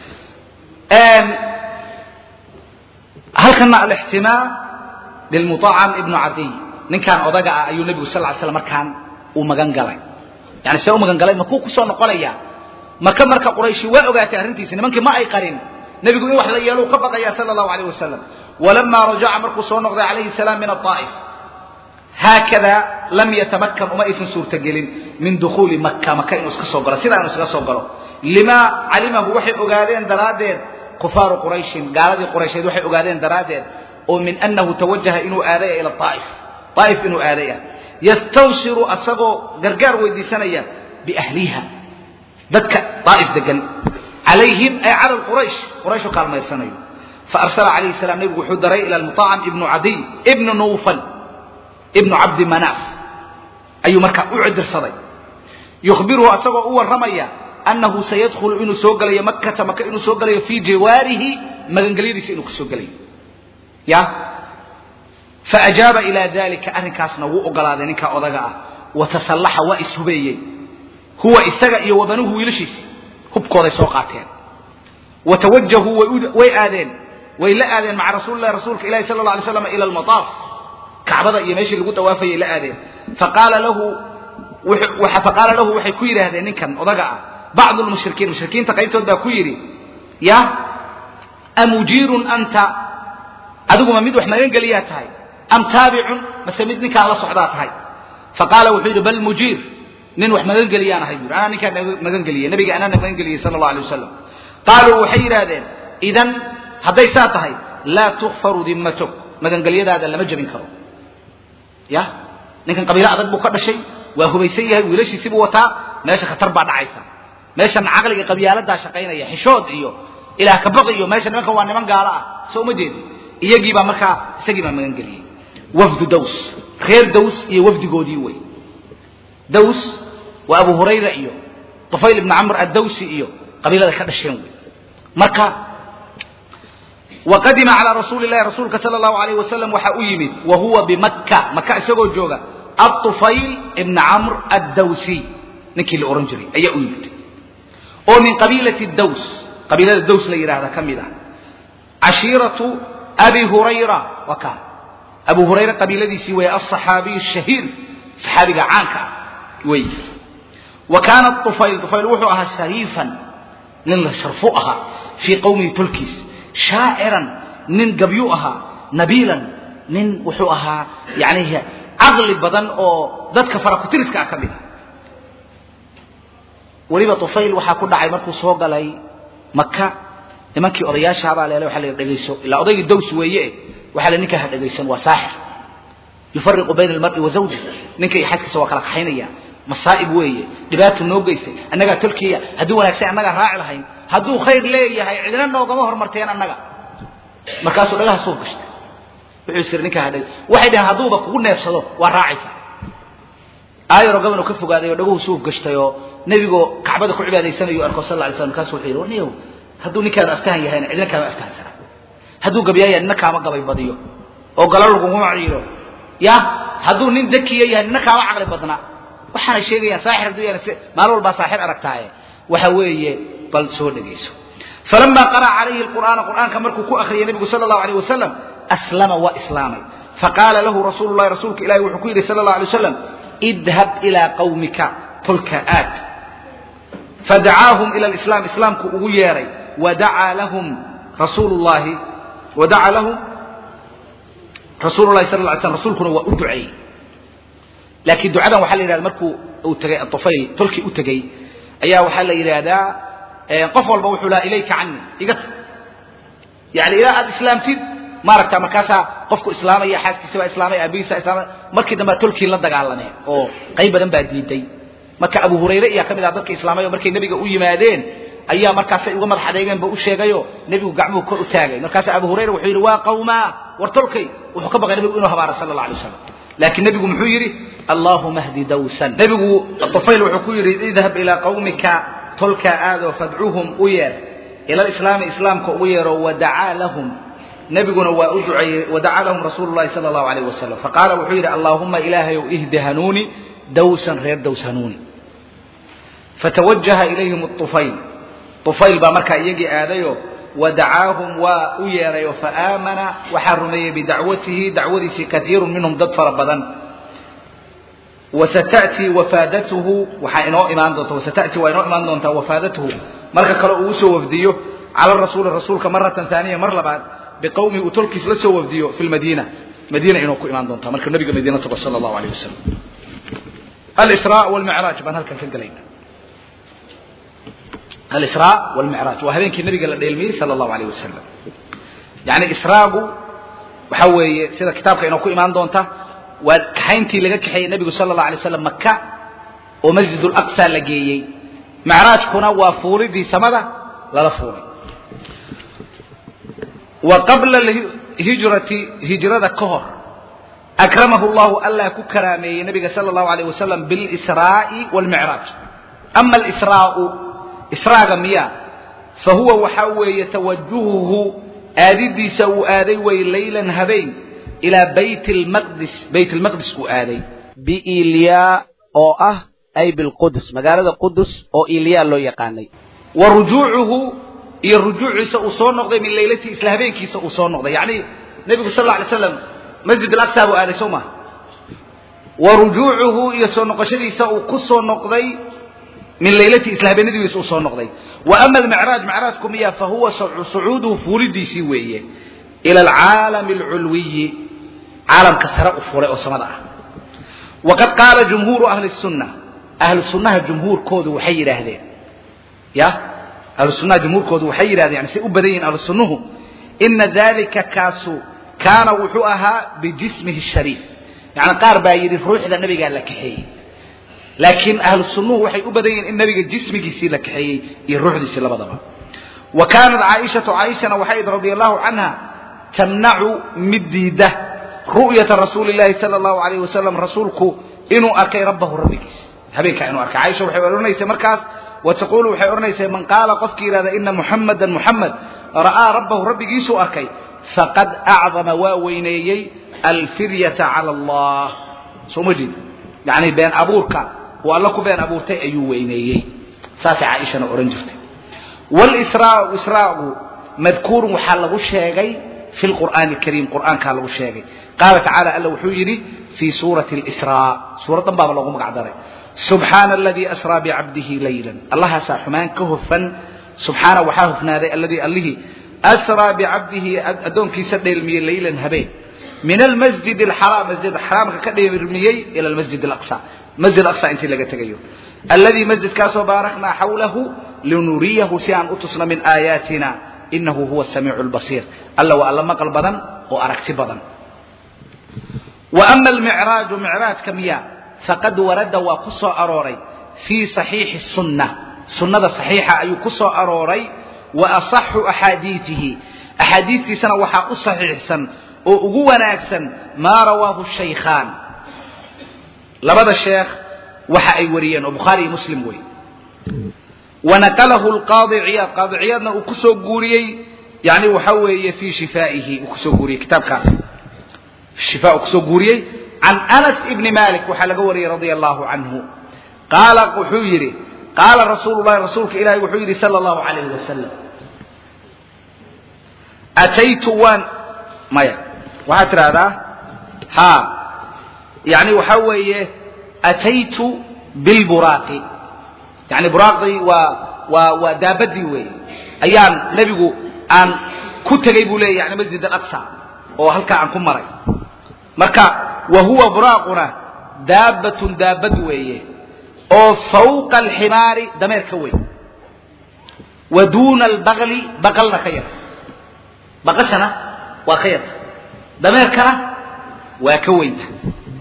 halkana alixtimaa lilmuطacam ibnu cadiy ninkaan odaga ah ayuu nebigu sal ly slam markaan uu magan galay yani see u magan galay makuu kusoo noqonaya maka marka qurayshi waa ogaatay arrintiisi nimankii ma ay qarin nebigu in wax la yeelo uu ka baqaya sala allahu alayh wasalam walama rajaca markuu soo noqday calayhi salaam min aaa'if haakada lam yatamakan uma aysan suurtagelin min dukhuuli maka maka inuu iska soo galo sidaa inuu iskaga soo galo limaa calimahu waxay ogaadeen daraaddeed kufaaru qurayshin gaaladii quraysheed waxay ogaadeen daraaddeed oo min annahu tawajaha inuu aadaya ila aa'if aa'if inuu aadaya yastawsiru asagoo gargaar weydiisanaya biahliha dadka daa'if degan calayhim ay cala quraysh qurayshu kaalmaysanayo faarsala calayhi salaam nebigu wuxuu daray ila almuطacam ibnu cadiy ibnu nuufal ibnu cabdi manaaf ayuu markaa u cidirsaday yukhbiruhu asagoo u warramaya annahu sayadkhulu inuu soo gelayo makata maka inuu soo gelayo fii jawaarihi magangelyadiisa inuu kasoo gelayo ya faajaaba ilaa dalika arrinkaasna wuu ogolaaday ninkaa odaga ah watasallaxa waa ishubeeyey huwa isaga iyo wabanuhu wiilashiisi hubkooday soo qaateen watawajahuu way aadeen way la aadeen maca rasuulilahi rasuulka ilahi sala la alay slam ila almataaf kacbada iyo meeshii lagu dawaafayay la aadeen faqaala lahu faqaala lahu waxay ku yidhaahdeen ninkan odaga ah bacdu lmushrikiin mushrikiinta qaybtood baa ku yidhi ya amujiirun anta adiguma mid wax magan geliyaa tahay am taabicun mase mid ninkaan la socdaa tahay faqaala wuxuu yidhi bal mujiir nin wax magan geliyaan ahay bui anaa ninkaan magan geliyey nabiga anaana magan geliyey sala allahu alay wasalam qaaluu waxay yidhaahdeen idan hadday saa tahay laa tukfaru dimmatuk magangelyadaada lama jebin karo ya ninkan qabiilo adag buu ka dhashay waa hubaysan yahay wiilashiisibuu wataa meesha khatar baa dhacaysa meeshan caqliga qabyaaladaa shaqaynaya xishood iyo ilaah kabaqi iyo meesha nimankan waa niman gaalo ah soo uma jeedi iyagiibaa markaa isagii baa magan geliyey wafdu daws reer daws iyo wafdigoodii wey daws waa abu hurayra iyo tufayl ibni camr addawsi iyo qabiilada ka dhasheen wey marka waqadima calaa rasuuli lahi rasuulka sala allahu alayh wasalam waxaa u yimid wa huwa bimakka maka isagoo jooga atufayl ibna camr addawsi ninkii la ohan jiray ayaa u yimid oo min qabiilati daws qabiilada daws la yidhaahda ka mid ah cashiiratu abi hurayra waa kaa abu hurayra qabiiladiisii weeye alصaxaabiy الshahiir saxaabiga caanka ah wey wa kaana طufayl طufayl wuxuu ahaa shariifan nin la sharfu ahaa fii qowmihi tolkiis shaaciran nin gabyu ahaa nabiilan nin wuxuu ahaa yani caqli badan oo dadka farakutiriska ah ka mid ah weliba طufayl waxaa ku dhacay markuu soo galay maka nimankii odayaashaabaa leele waa la dhegayso ilaa odaygii daws weeye waxaa la ninkaa ha dhegaysan waa saaxir yufariqu bayna almar'i wa zawji ninka iyo xaaskiisa waa kala kaxaynaya masaa'ib weeye dhibaatu noo geysay annagaa tolkiya hadduu wanaagsan annagaa raaci lahayn hadduu khayr leeyahay cidina noogama hormarteen annaga markaasuu dhagaha suuf gashtay wuxuu isiri ninkaa ha dheg waxay dhaheen hadduuba kugu neefsado waa raacaysa aayaroo gabanuu ka fogaaday oo dhaguhu suuf gashtay oo nebigoo kacbada ku cibaadaysanayo arko sal la alay slam markaasuu wuxuu yidhi warniyow hadduu ninkaanu aftahan yahayna cidina kaama aftahansana hadduu gabyaaya nina kaama gabay badiyo oo galo laguma ciiro ya hadduu nin dakiya yahay nina kaama caqli badna waxaanay sheegayaan saaxir hadduu yahay maalin walbaa saaxir aragtaaye waxa weeye bal soo dhegayso falama qara'a calayhi alqur'aana qur'aanka markuu ku akhriyay nebigu sala allahu alayh wasalam aslama waa islaamay faqaala lahu rasuulu llahi rasuulka ilahi wuxuu ku yidhi sala allahu alay wasalam idhab ilaa qawmika tolka aad fadacaahum ila alislaam islaamku ugu yeeray wadacaa lahum rasuulu llahi wadacaa lahum rasuulu llahi sala lla ly slam rasuulkuna waa u duceeyey laakiin ducadan waxaa la yidhahda markuu uu tegay atufayl tolkii u tegey ayaa waxaa la yidhaahdaa qof walba wuxuu lahaa ilayka cani iga tag yani ilaa aad islaamtid maaragta markaasaa qofku islaamaya xaaskiisa baa islaamay aabihiisa islaamay markii dambe tolkii la dagaalameen oo qayb badan baa diiday marka abu hurayre iyaa ka mid ah dadka islaamay oo markay nebiga u yimaadeen ayaa markaasay uga madax adeegeen ba u sheegayo nebigu gacmuhu kor u taagay markaasa abu hurayra wuxuu yidhi waa qawmaa war tolkay wuxuu ka baqay nebigu inuu habaaro sala allah alay wasalam laakiin nebigu muxuu yidhi allaahuma hdi dawsan nebigu tufayl wuxuu ku yidhi idhab ilaa qawmika tolkaa aadoo fadcuhum u yeer ila alislaami islaamka ugu yeero wadacaa lahum nebiguna waa u duceeyey wadacaa lahum rasuulu llahi sala allahu alayh wasalam faqaala wuxuu yidhi allaahuma ilaahayow ihdi hanuuni dawsan reer daws hanuuni fatawajaha ilayhim طufayl طufayl baa markaa iyagii aadayo wadacaahum waa u yeerayo faaamana waxaa rumeeyey bidacwatihi dacwadiisii kaiiru minhum dad fara badan wasata'tii wafaadatuhu waxaa inoo imaan doonta wasata'tii waa inoo imaan doontaa wafaadatuhu marka kale uu usoo wafdiyo cala rasuuli rasuulka maratan haaniya mar labaad biqowmihi uu tolkiis la soo wafdiyo fi lmadiina madiina inoo ku imaan doontaa marka nabiga madiina tago sala allahu alayh wasalam alisraa walmicraaj baan halkan ka gelayna alisraa walmicraaj waa habeenkii nabiga la dheelmiyey sala allahu alayh wasalam yacni israagu waxa weeye sida kitaabka inoo ku imaan doonta waa kaxayntii laga kaxeeyey nebigu sala allahu alay slam maka oo masjid ulaqsa la geeyey macraajkuna waa fuulidii samada lala fuulay wa qabla hijrati hijrada ka hor akramahu llahu allah ku karaameeyey nabiga sala allahu alayh wasalam bilisraa'i walmicraaj ama alisraa'u israaga miya fa huwa waxaa weeye tawajuhuhu aadidiisa uu aaday way laylan habeen ilaa bayt lmaqdis bayt lmaqdis uu aaday biiliyaa oo ah ay bilqudus magaalada qudus oo iliyaa loo yaqaanay wa rujuucuhu iyo rujuuciisa uu soo noqday min laylatii isla habeenkiisa uu soo noqday yacni nebigu sal alla alay slam masjid alaqsa buu aaday soo maha wa rujuucuhu iyo soo noqoshadiisa uu ku soo noqday min laylatii isla habeenadiisa uu soo noqday wa ama almicraaj micraajku miya fa huwa sucuuduhu fuulidiisii weeye ila alcaalami alculwiyi caalamka sare u fuulay oo samada ah waqad qaala jumhuuru ahli sunna ahlu sunnaha jumhuurkoodu waxay yidhaahdeen ya ahlu sunnaha jumhuurkoodu waxay yidhahdeen yani say u badan yihin ahlu sunnuhu ina dalika kaasu kaana wuxuu ahaa bijismihi shariif yani qaar baa yidhi ruuxda nabigaa la kaxeeyey laakiin ahlu sunnuhu waxay u badan yihin in nabiga jismigiisii la kaxeeyey iyo ruuxdiisii labadaba wa kaanat caaishatu caaishana waxay id radi allahu canha tamnacu mid diida ru'yata rasuuli llahi sala allahu alayh wasalam rasuulku inuu arkay rabbahu rabbigiis habeenkaa inuu arkay caaisha waxay odhanaysay markaas wa taquulu waxay odhanaysay man qaala qofkii yidhahda ina muxamadan muxamed ra'aa rabbahu rabbigiisuu arkay faqad acdama waa weyneeyey alfiryata cala allah soo ma jeed yacni been abuurka uu alla ku been abuurtay ayuu weyneeyey saasay caaishana odhan jirtay walisraau israagu madkuurun waxaa lagu sheegay fi lqur'aani alkariim qur'aankaa lagu sheegay qaala tacaala alla wuxuu yidhi fii suurati alisraa suuraddan baaba loogu magac daray subxaana aladii asraa bicabdihi laylan allahaasaa xumaan ka hofan subxaana waxaa hofnaaday alladii allihii asraa bicabdihi addoonkiisa dheelmiyey laylan habeen min almasjid alxaraam masjid xaraamka ka dheelmiyey ila almasjid alaqsa masjid aqsa intii laga tegayo alladii masjidkaasoo baaraknaa xawlahu linuriyahu si aan u tusno min aayaatina inahu huwa samiicu lbasiir alla waa alla maqal badan oo aragti badan wa ama almicraaju micraajka miya faqad warada waa ku soo arooray fii saxiixi sunna sunnada saxiixa ayuu ku soo arooray wa asaxu axaadiiihi axaadiistiisana waxaa u saxiixsan oo ugu wanaagsan maa rawaahu shaykhaan labada sheekh waxa ay wariyeen oo bukhaari iyo muslim wey wanaqalahu lqaadi ciyaad qaadi ciyaadna uu kusoo guuriyey yani waxa weeye fii shifaa'ihi uu kusoo guuriyey kitaabkaas shifa uu kusoo guuriyey can anas ibni malik waxaa laga wariyey radia allahu canhu qaala wuxuu yidhi qaala rasuulu llahi rasuulka ilaahi wuxuu yidhi sala allahu calayh wasalam ataytu waan maya waxaad tidhaahdaa ha yani waxaa weeye ataytu bilburaaqi yani buraaqdii waa waa waa daabadii weeye ayaan nebigu aan ku tegay buu leeya yani masjid alaqsa oo halkaa aan ku maray marka wa huwa buraaquna daabbatun daabad weeye oo fawqa alximaari dameer ka weyn wa duuna albaqli baqalna ka yar baqashana waa ka yarta dameerkana waa ka weynta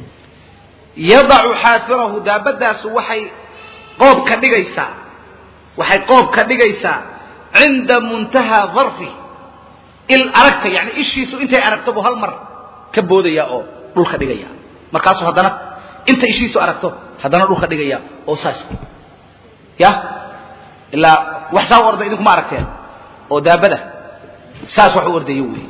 yadacu xaafirahu daabadaasu waxay qoob ka dhigaysaa waxay qoob ka dhigaysaa cinda muntahaa darfi il aragta yani ishiisu intay aragto buu hal mar ka boodaya oo dhulka dhigaya markaasuu haddana inta ishiisu aragto haddana dhulka dhigaya oo saas ya ilaa wax saa u orda idinkuma aragteen oo daabada saas wax u ordayo wey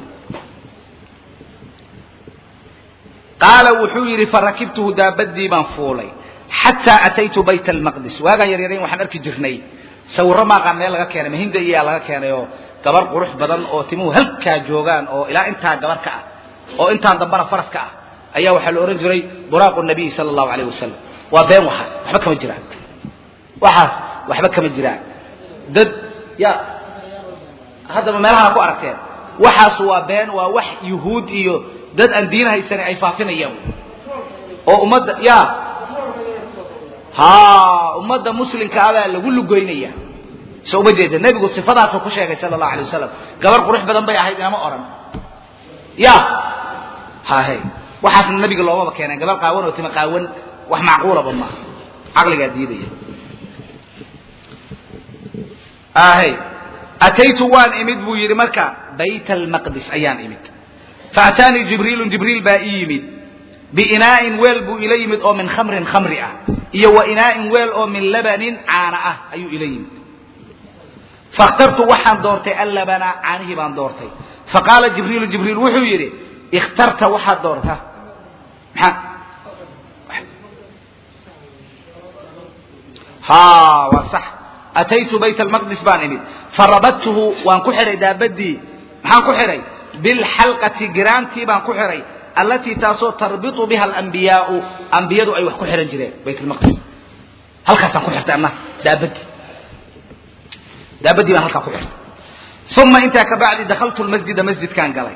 qaala wuxuu yidhi farakibtuhu daabadii baan fuulay xataa ataytu bayt almaqdis waagaan yaryarayn waxaan arki jirnay sawirro maaqaan meel laga keenay mahinda iyaa laga keenay oo gabar qurux badan oo timuhu halkaa joogaan oo ilaa intaa gabar ka ah oo intaan dambana faras ka ah ayaa waxaa la odhan jiray buraaqu nabiy sala allahu alayh wasalam waa been waxaas waxba kama jiraan waxaas waxba kama jiraan dad ya haddaba meelahaa ku aragteen waxaas waa been waa wax yuhuud iyo dad aan diin haysanin ay faafinayaan oo ummadda ya ha ummadda muslimka abaa lagu lugoynaya so uma jeeda nebigu sifadaasuu ku sheegay sala allahu alay wasalam gabar qurux badan bay ahayd inama odhan ya hahe waxaasna nabiga loomaba keeneen gabar qaawan oo tima qaawan wax macquulaba maaha caqligaa diidaya ahe ataytu waan imid buu yidhi marka bayt almaqdis ayaan imid faataanii jibriilu jibriil baa ii yimid biinaa'in weel buu ila yimid oo min khamrin khamri ah iyo wa inaa'in weel oo min labanin caana ah ayuu ila yimid fakhtartu waxaan doortay allabana caanihii baan doortay faqaala jibriilu jibriil wuxuu yidhi ikhtarta waxaad doorta maxaa ha waa sax ataytu bayt almaqdis baan imid farabadtuhu waan ku xidhay daabadii maxaan ku xidhay bilxalqati giraantii baan ku xidhay allatii taasoo tarbitu biha alambiyaau ambiyadu ay wax ku xidhan jireen bayt almaqdis halkaasaan ku xirtay anna daabadii daabadii baan halkaa ku xirtay uma intaa ka bacdi dakhaltu lmasjida masjidkaan galay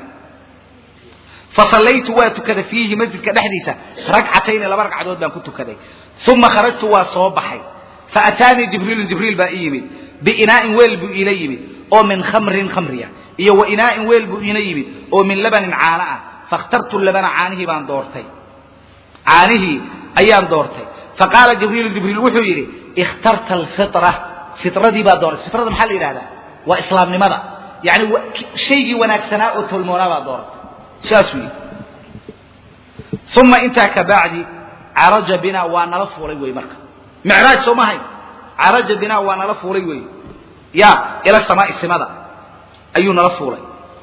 fasallaytu waa tukaday fiihi masjidka dhexdiisa ragcatayni laba ragcadood baan ku tukaday uma kharajtu waa soo baxay faataanii jibriilun jibriil baa ii yimid biinaa'in weel buu iila yimid oo min khamrin khamriya iyo wa inaa'in weel buu iina yimid oo min labanin caano ah fakhtartu labana caanihii baan doortay caanihii ayaan doortay faqaala jibriilu jibriil wuxuu yidhi ikhtarta alfitra fitradii baa dooratay fitrada maxaa la yidhahdaa waa islaamnimada yani shaygii wanaagsanaa oo tolmoonaa baa dooratay saasuu yidhi uma intaa ka bacdi caraja bina waa nala fuulay wey marka micraaj soo mahayn caraja bina waa nala fuulay wey ya ila samaai simada ayuu nala fuulay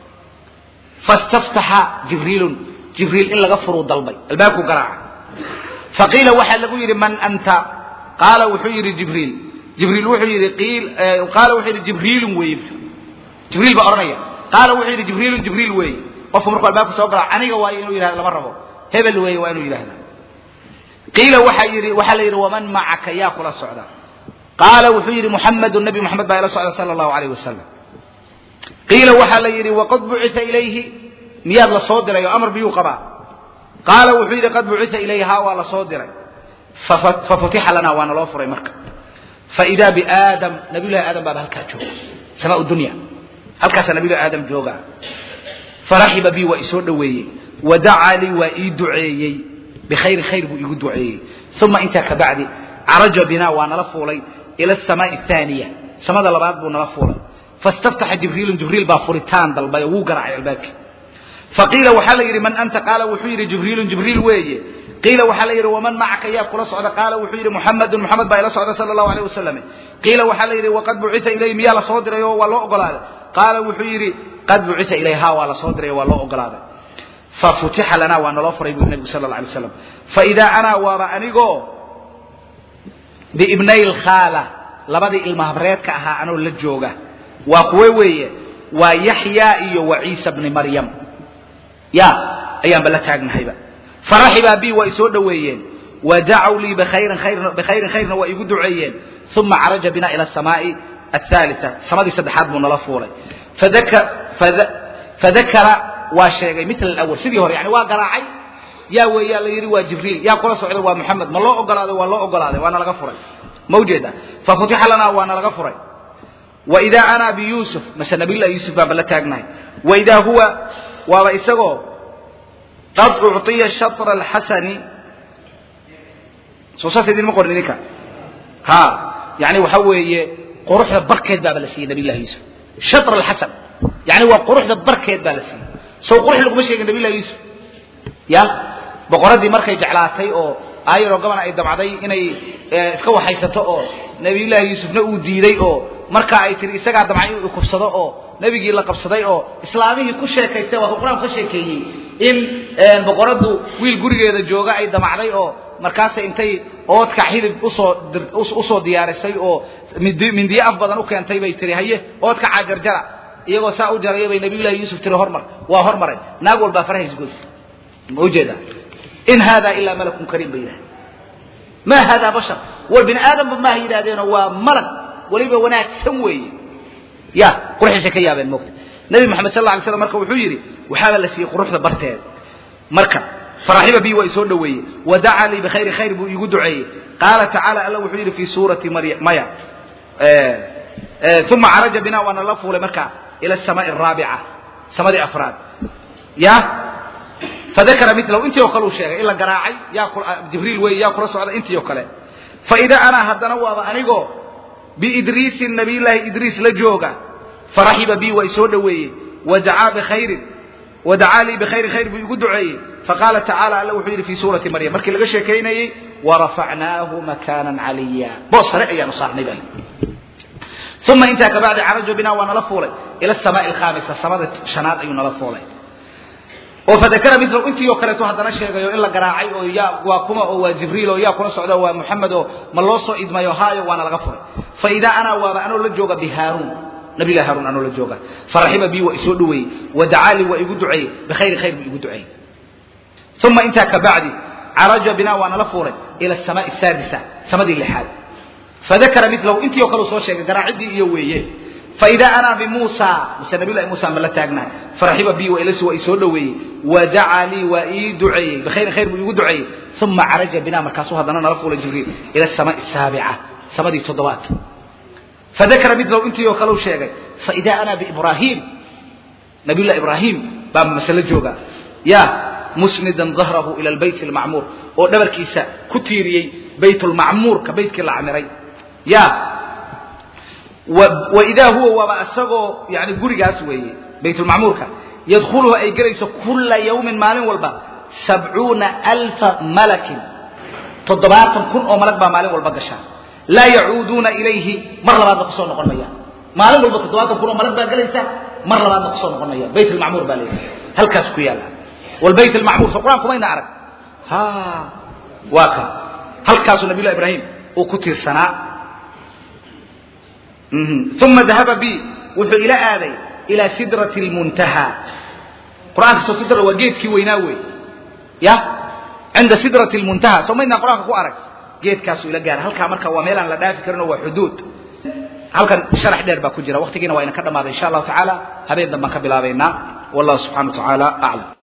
fastaftaxa jibriilun jibriil in laga furuu dalbay albaabku garaaca faqiila waxaa lagu yidhi man anta qaala wuxuu yidhi jibriil jibriil wuxuu yidhi qaala wuxuu yidhi jibriilun weeye jibriil baa odhanaya qaala wuxuu yidhi jibriilun jibriil weeye qofku markuu albaabka soo garaaco aniga waayo inuu yidhahdo lama rabo hebel weeye waa inuu yidhahda qiila waxaa yidhi waxaa la yidhi waman macaka yaa kula socda qaala wuxuu yidhi muxamedu nabi moxamed baa ila socda sala allahu alayh wasalam qiila waxaa la yidhi waqad bucita ilayhi miyaad la soo diray oo amar biyuu qabaa qaala wuxuu yidhi qad bucita ilayhi haa waa la soo diray fafutixa lana waana loo furay marka faidaa biaadam nabiyullahi aadam baaba halkaa jooga samaa dunya halkaasaa nabiyullahi aadam jooga faraxiba bi waa isoo dhoweeyey wadacaa lii waa ii duceeyey bikhayrin khayr buu iigu duceeyey uma intaa ka bacdi caraja bina waa nala fuulay ila asamaai ahaaniya samada labaad buu nala fuulay fastaftaxa jibriilun jibriil baa furitaan dalbay oo wuu garaacay albaabkii faqiila waxaa la yidhi man anta qaala wuxuu yidhi jibriilun jibriil weeye qiila waxaa la yidhi waman macaka yaa kula socda qaala wuxuu yidhi muxamedun muxamed baa ila socda sala allahu alayh wasalam qiila waxaa la yidhi waqad bucita ilayhi miyaa la soo diray oo waa loo ogolaaday qaala wuxuu yidhi qad bucita ilayhi ha waa la soo diray oo waa loo ogolaaday fafutixa lana waa naloo furay buu nabigu sala alla alay waslam faidaa ana waaba anigoo biibnay lkhaala labadii ilmahabreedka ahaa anoo la jooga waa kuwe weeye waa yaxya iyo wa ciisa bni maryam ya ayaanba la taagnahayba faraxibaa bi waa isoo dhoweeyeen wadacaw lii bikhayrin bikhayrin khayrna waa igu duceeyeen uma caraja bina ila asamaai athaalita samadii saddexaad buu nala fuulay fadakara waa sheegay mil awal sidii hore yani waa garaacay yaa weeyaa la yidhi waa jibriil yaa kula socday waa moxamed ma loo ogolaaday waa loo ogolaaday waana laga furay ma ujeeda fafutixa lanaa waana laga furay waidaa ana biyuusuf mase nabiyullahi yuusuf baanba la taagnahay waidaa huwa waaba isagoo qad ucطiya shatra alxasani soo saas idinma qorin idinka ha yani waxa weeye quruxda barkeed baaba la siiyey nabiy llahi yuusuf shatr alxasan yani waa quruxda barkeed baa la siiyey sow qurux laguma sheegin nabiy llahi yuusuf ya boqoradii markay jeclaatay oo aayaroo gaban ay damcday inay iska waxaysato oo nabiyullaahi yuusufna uu diiday oo markaa ay tihi isagaa damcay inuu kufsado oo nebigii la qabsaday oo islaamihii ku sheekaystay waa ka qur-aanku ka sheekeeyey in boqoradu wiil gurigeeda jooga ay damacday oo markaasay intay oodka xidib usoo usoo diyaarisay oo mindi mindiyo af badan u keentay bay tihi haye oodka caajarjara iyagoo saa u jaraya bay nabiyullahi yuusuf tiri hormar waa hormaray naag walbaa faraha isgoys ma ujeedaa in hada ilaa malakun kariim bay yidhahdeen ma hada bashar war bini aadamba maaha yidhahdeeno waa malag weliba wanaagsan weeye ya quruxiisay ka yaabeen moogta nabi maxamed sal la alay slam marka wuxuu yidhi waxaaba la siiyey quruxda barteed marka faraxiba bi waa isoo dhoweeyey wadacaa lii bikhayri khayr buu iigu duceeyey qaala tacaala alla wuxuu yidhi fi suurati marya maya uma caraja bina waana la fuulay marka ila asamaai araabica samadii afraad ya fadakara milahu intii oo kale uu sheegay in la garaacay yaa jibriil wey yaa kula socda intii oo kale faida anaa haddana waaba anigoo biidriisin nabiyllaahi idriis la jooga faraxiba bi waa isoo dhoweeyey wadacaa bikhayrin wadacaa lii bikhayri khayr buu igu duceeyey faqaala tacaala alla wuxuu yidhi fi suurati maryam markii laga sheekaynayey warafacnaahu makaanan caliya boos sare ayaanu saarnay baa uma intaa kabacdi carajo bina waa nala fuulay ila asamaai alkhaamisa samada shanaad ayuu nala fuulay oo fadakara milahu intii oo kaleeto haddana sheegayo in la garaacay oo yaa waa kuma oo waa jibriil oo yaa kula socda waa muxamed oo ma loo soo idmayo haayo waana laga furay faidaa anaa waaba anoo la jooga bihaaruun nabilah haruun anoo la jooga faraxiba bi waa isoo dhoweeyey wadacaalii waa igu duceeyey bikhayri khayr buu igu duceeyey uma intaa kabacdi caraja bina waa nala fuulay ila asamaai saadisa samadii lixaad fadakara milahu intii oo kale uu soo sheegay garaacidii iyo weeye faida ana bimuusa muse nabiy llahi muusa ma la taagnahay faraxiba bi wailasi waa isoo dhoweeyey wadacaa lii waa ii duceeyey bikhayri khayr buu iigu duceeyey uma caraja bina markaasuu haddana nala fuulay jibriil ila asamaai asaabica samadii toddobaad fadakara milahu intii oo kale uu sheegay faida ana biibrahim nabiy llahi ibrahim baa masale jooga ya musnidan dahrahu ila albayt almacmuur oo dhabarkiisa ku tiiriyey baytulmacmuurka baytkii la camiray ya waidaa huwa waaba isagoo yani gurigaas weeye baytulmacmuurka yadkhuluhu ay gelayso kula yawmin maalin walba sabcuuna alfa malakin toddobaatan kun oo malag baa maalin walba gasha laa yacuuduuna ilayhi mar labaadna kusoo noqon mayaan maalin walba toddobaatan kun oo malag baa gelaysa mar labaadna kusoo noqon mayaan bayt almacmuur baa leeyahay halkaas ku yaalla walbayt almacmuur so qur-aanku mayna arag ha waa kan halkaasuu nabiy llahi ibraahim uu ku tiirsanaa uma dahaba bi wuxuu ila aaday ila sidrati lmuntaha qur-aanka soo sidra waa geedkii weynaa wey ya cinda sidrati lmuntaha soo maydnaa qur-aanka ku arag geedkaasuu ila gaaray halkaa marka waa meel aan la dhaafi karin oo waa xuduud halkan sharax dheer baa ku jira waqtigiina waa ina ka dhamaaday insha allahu tacaala habeen dambaan ka bilaabaynaa wallahu subxana wa tacaala aclam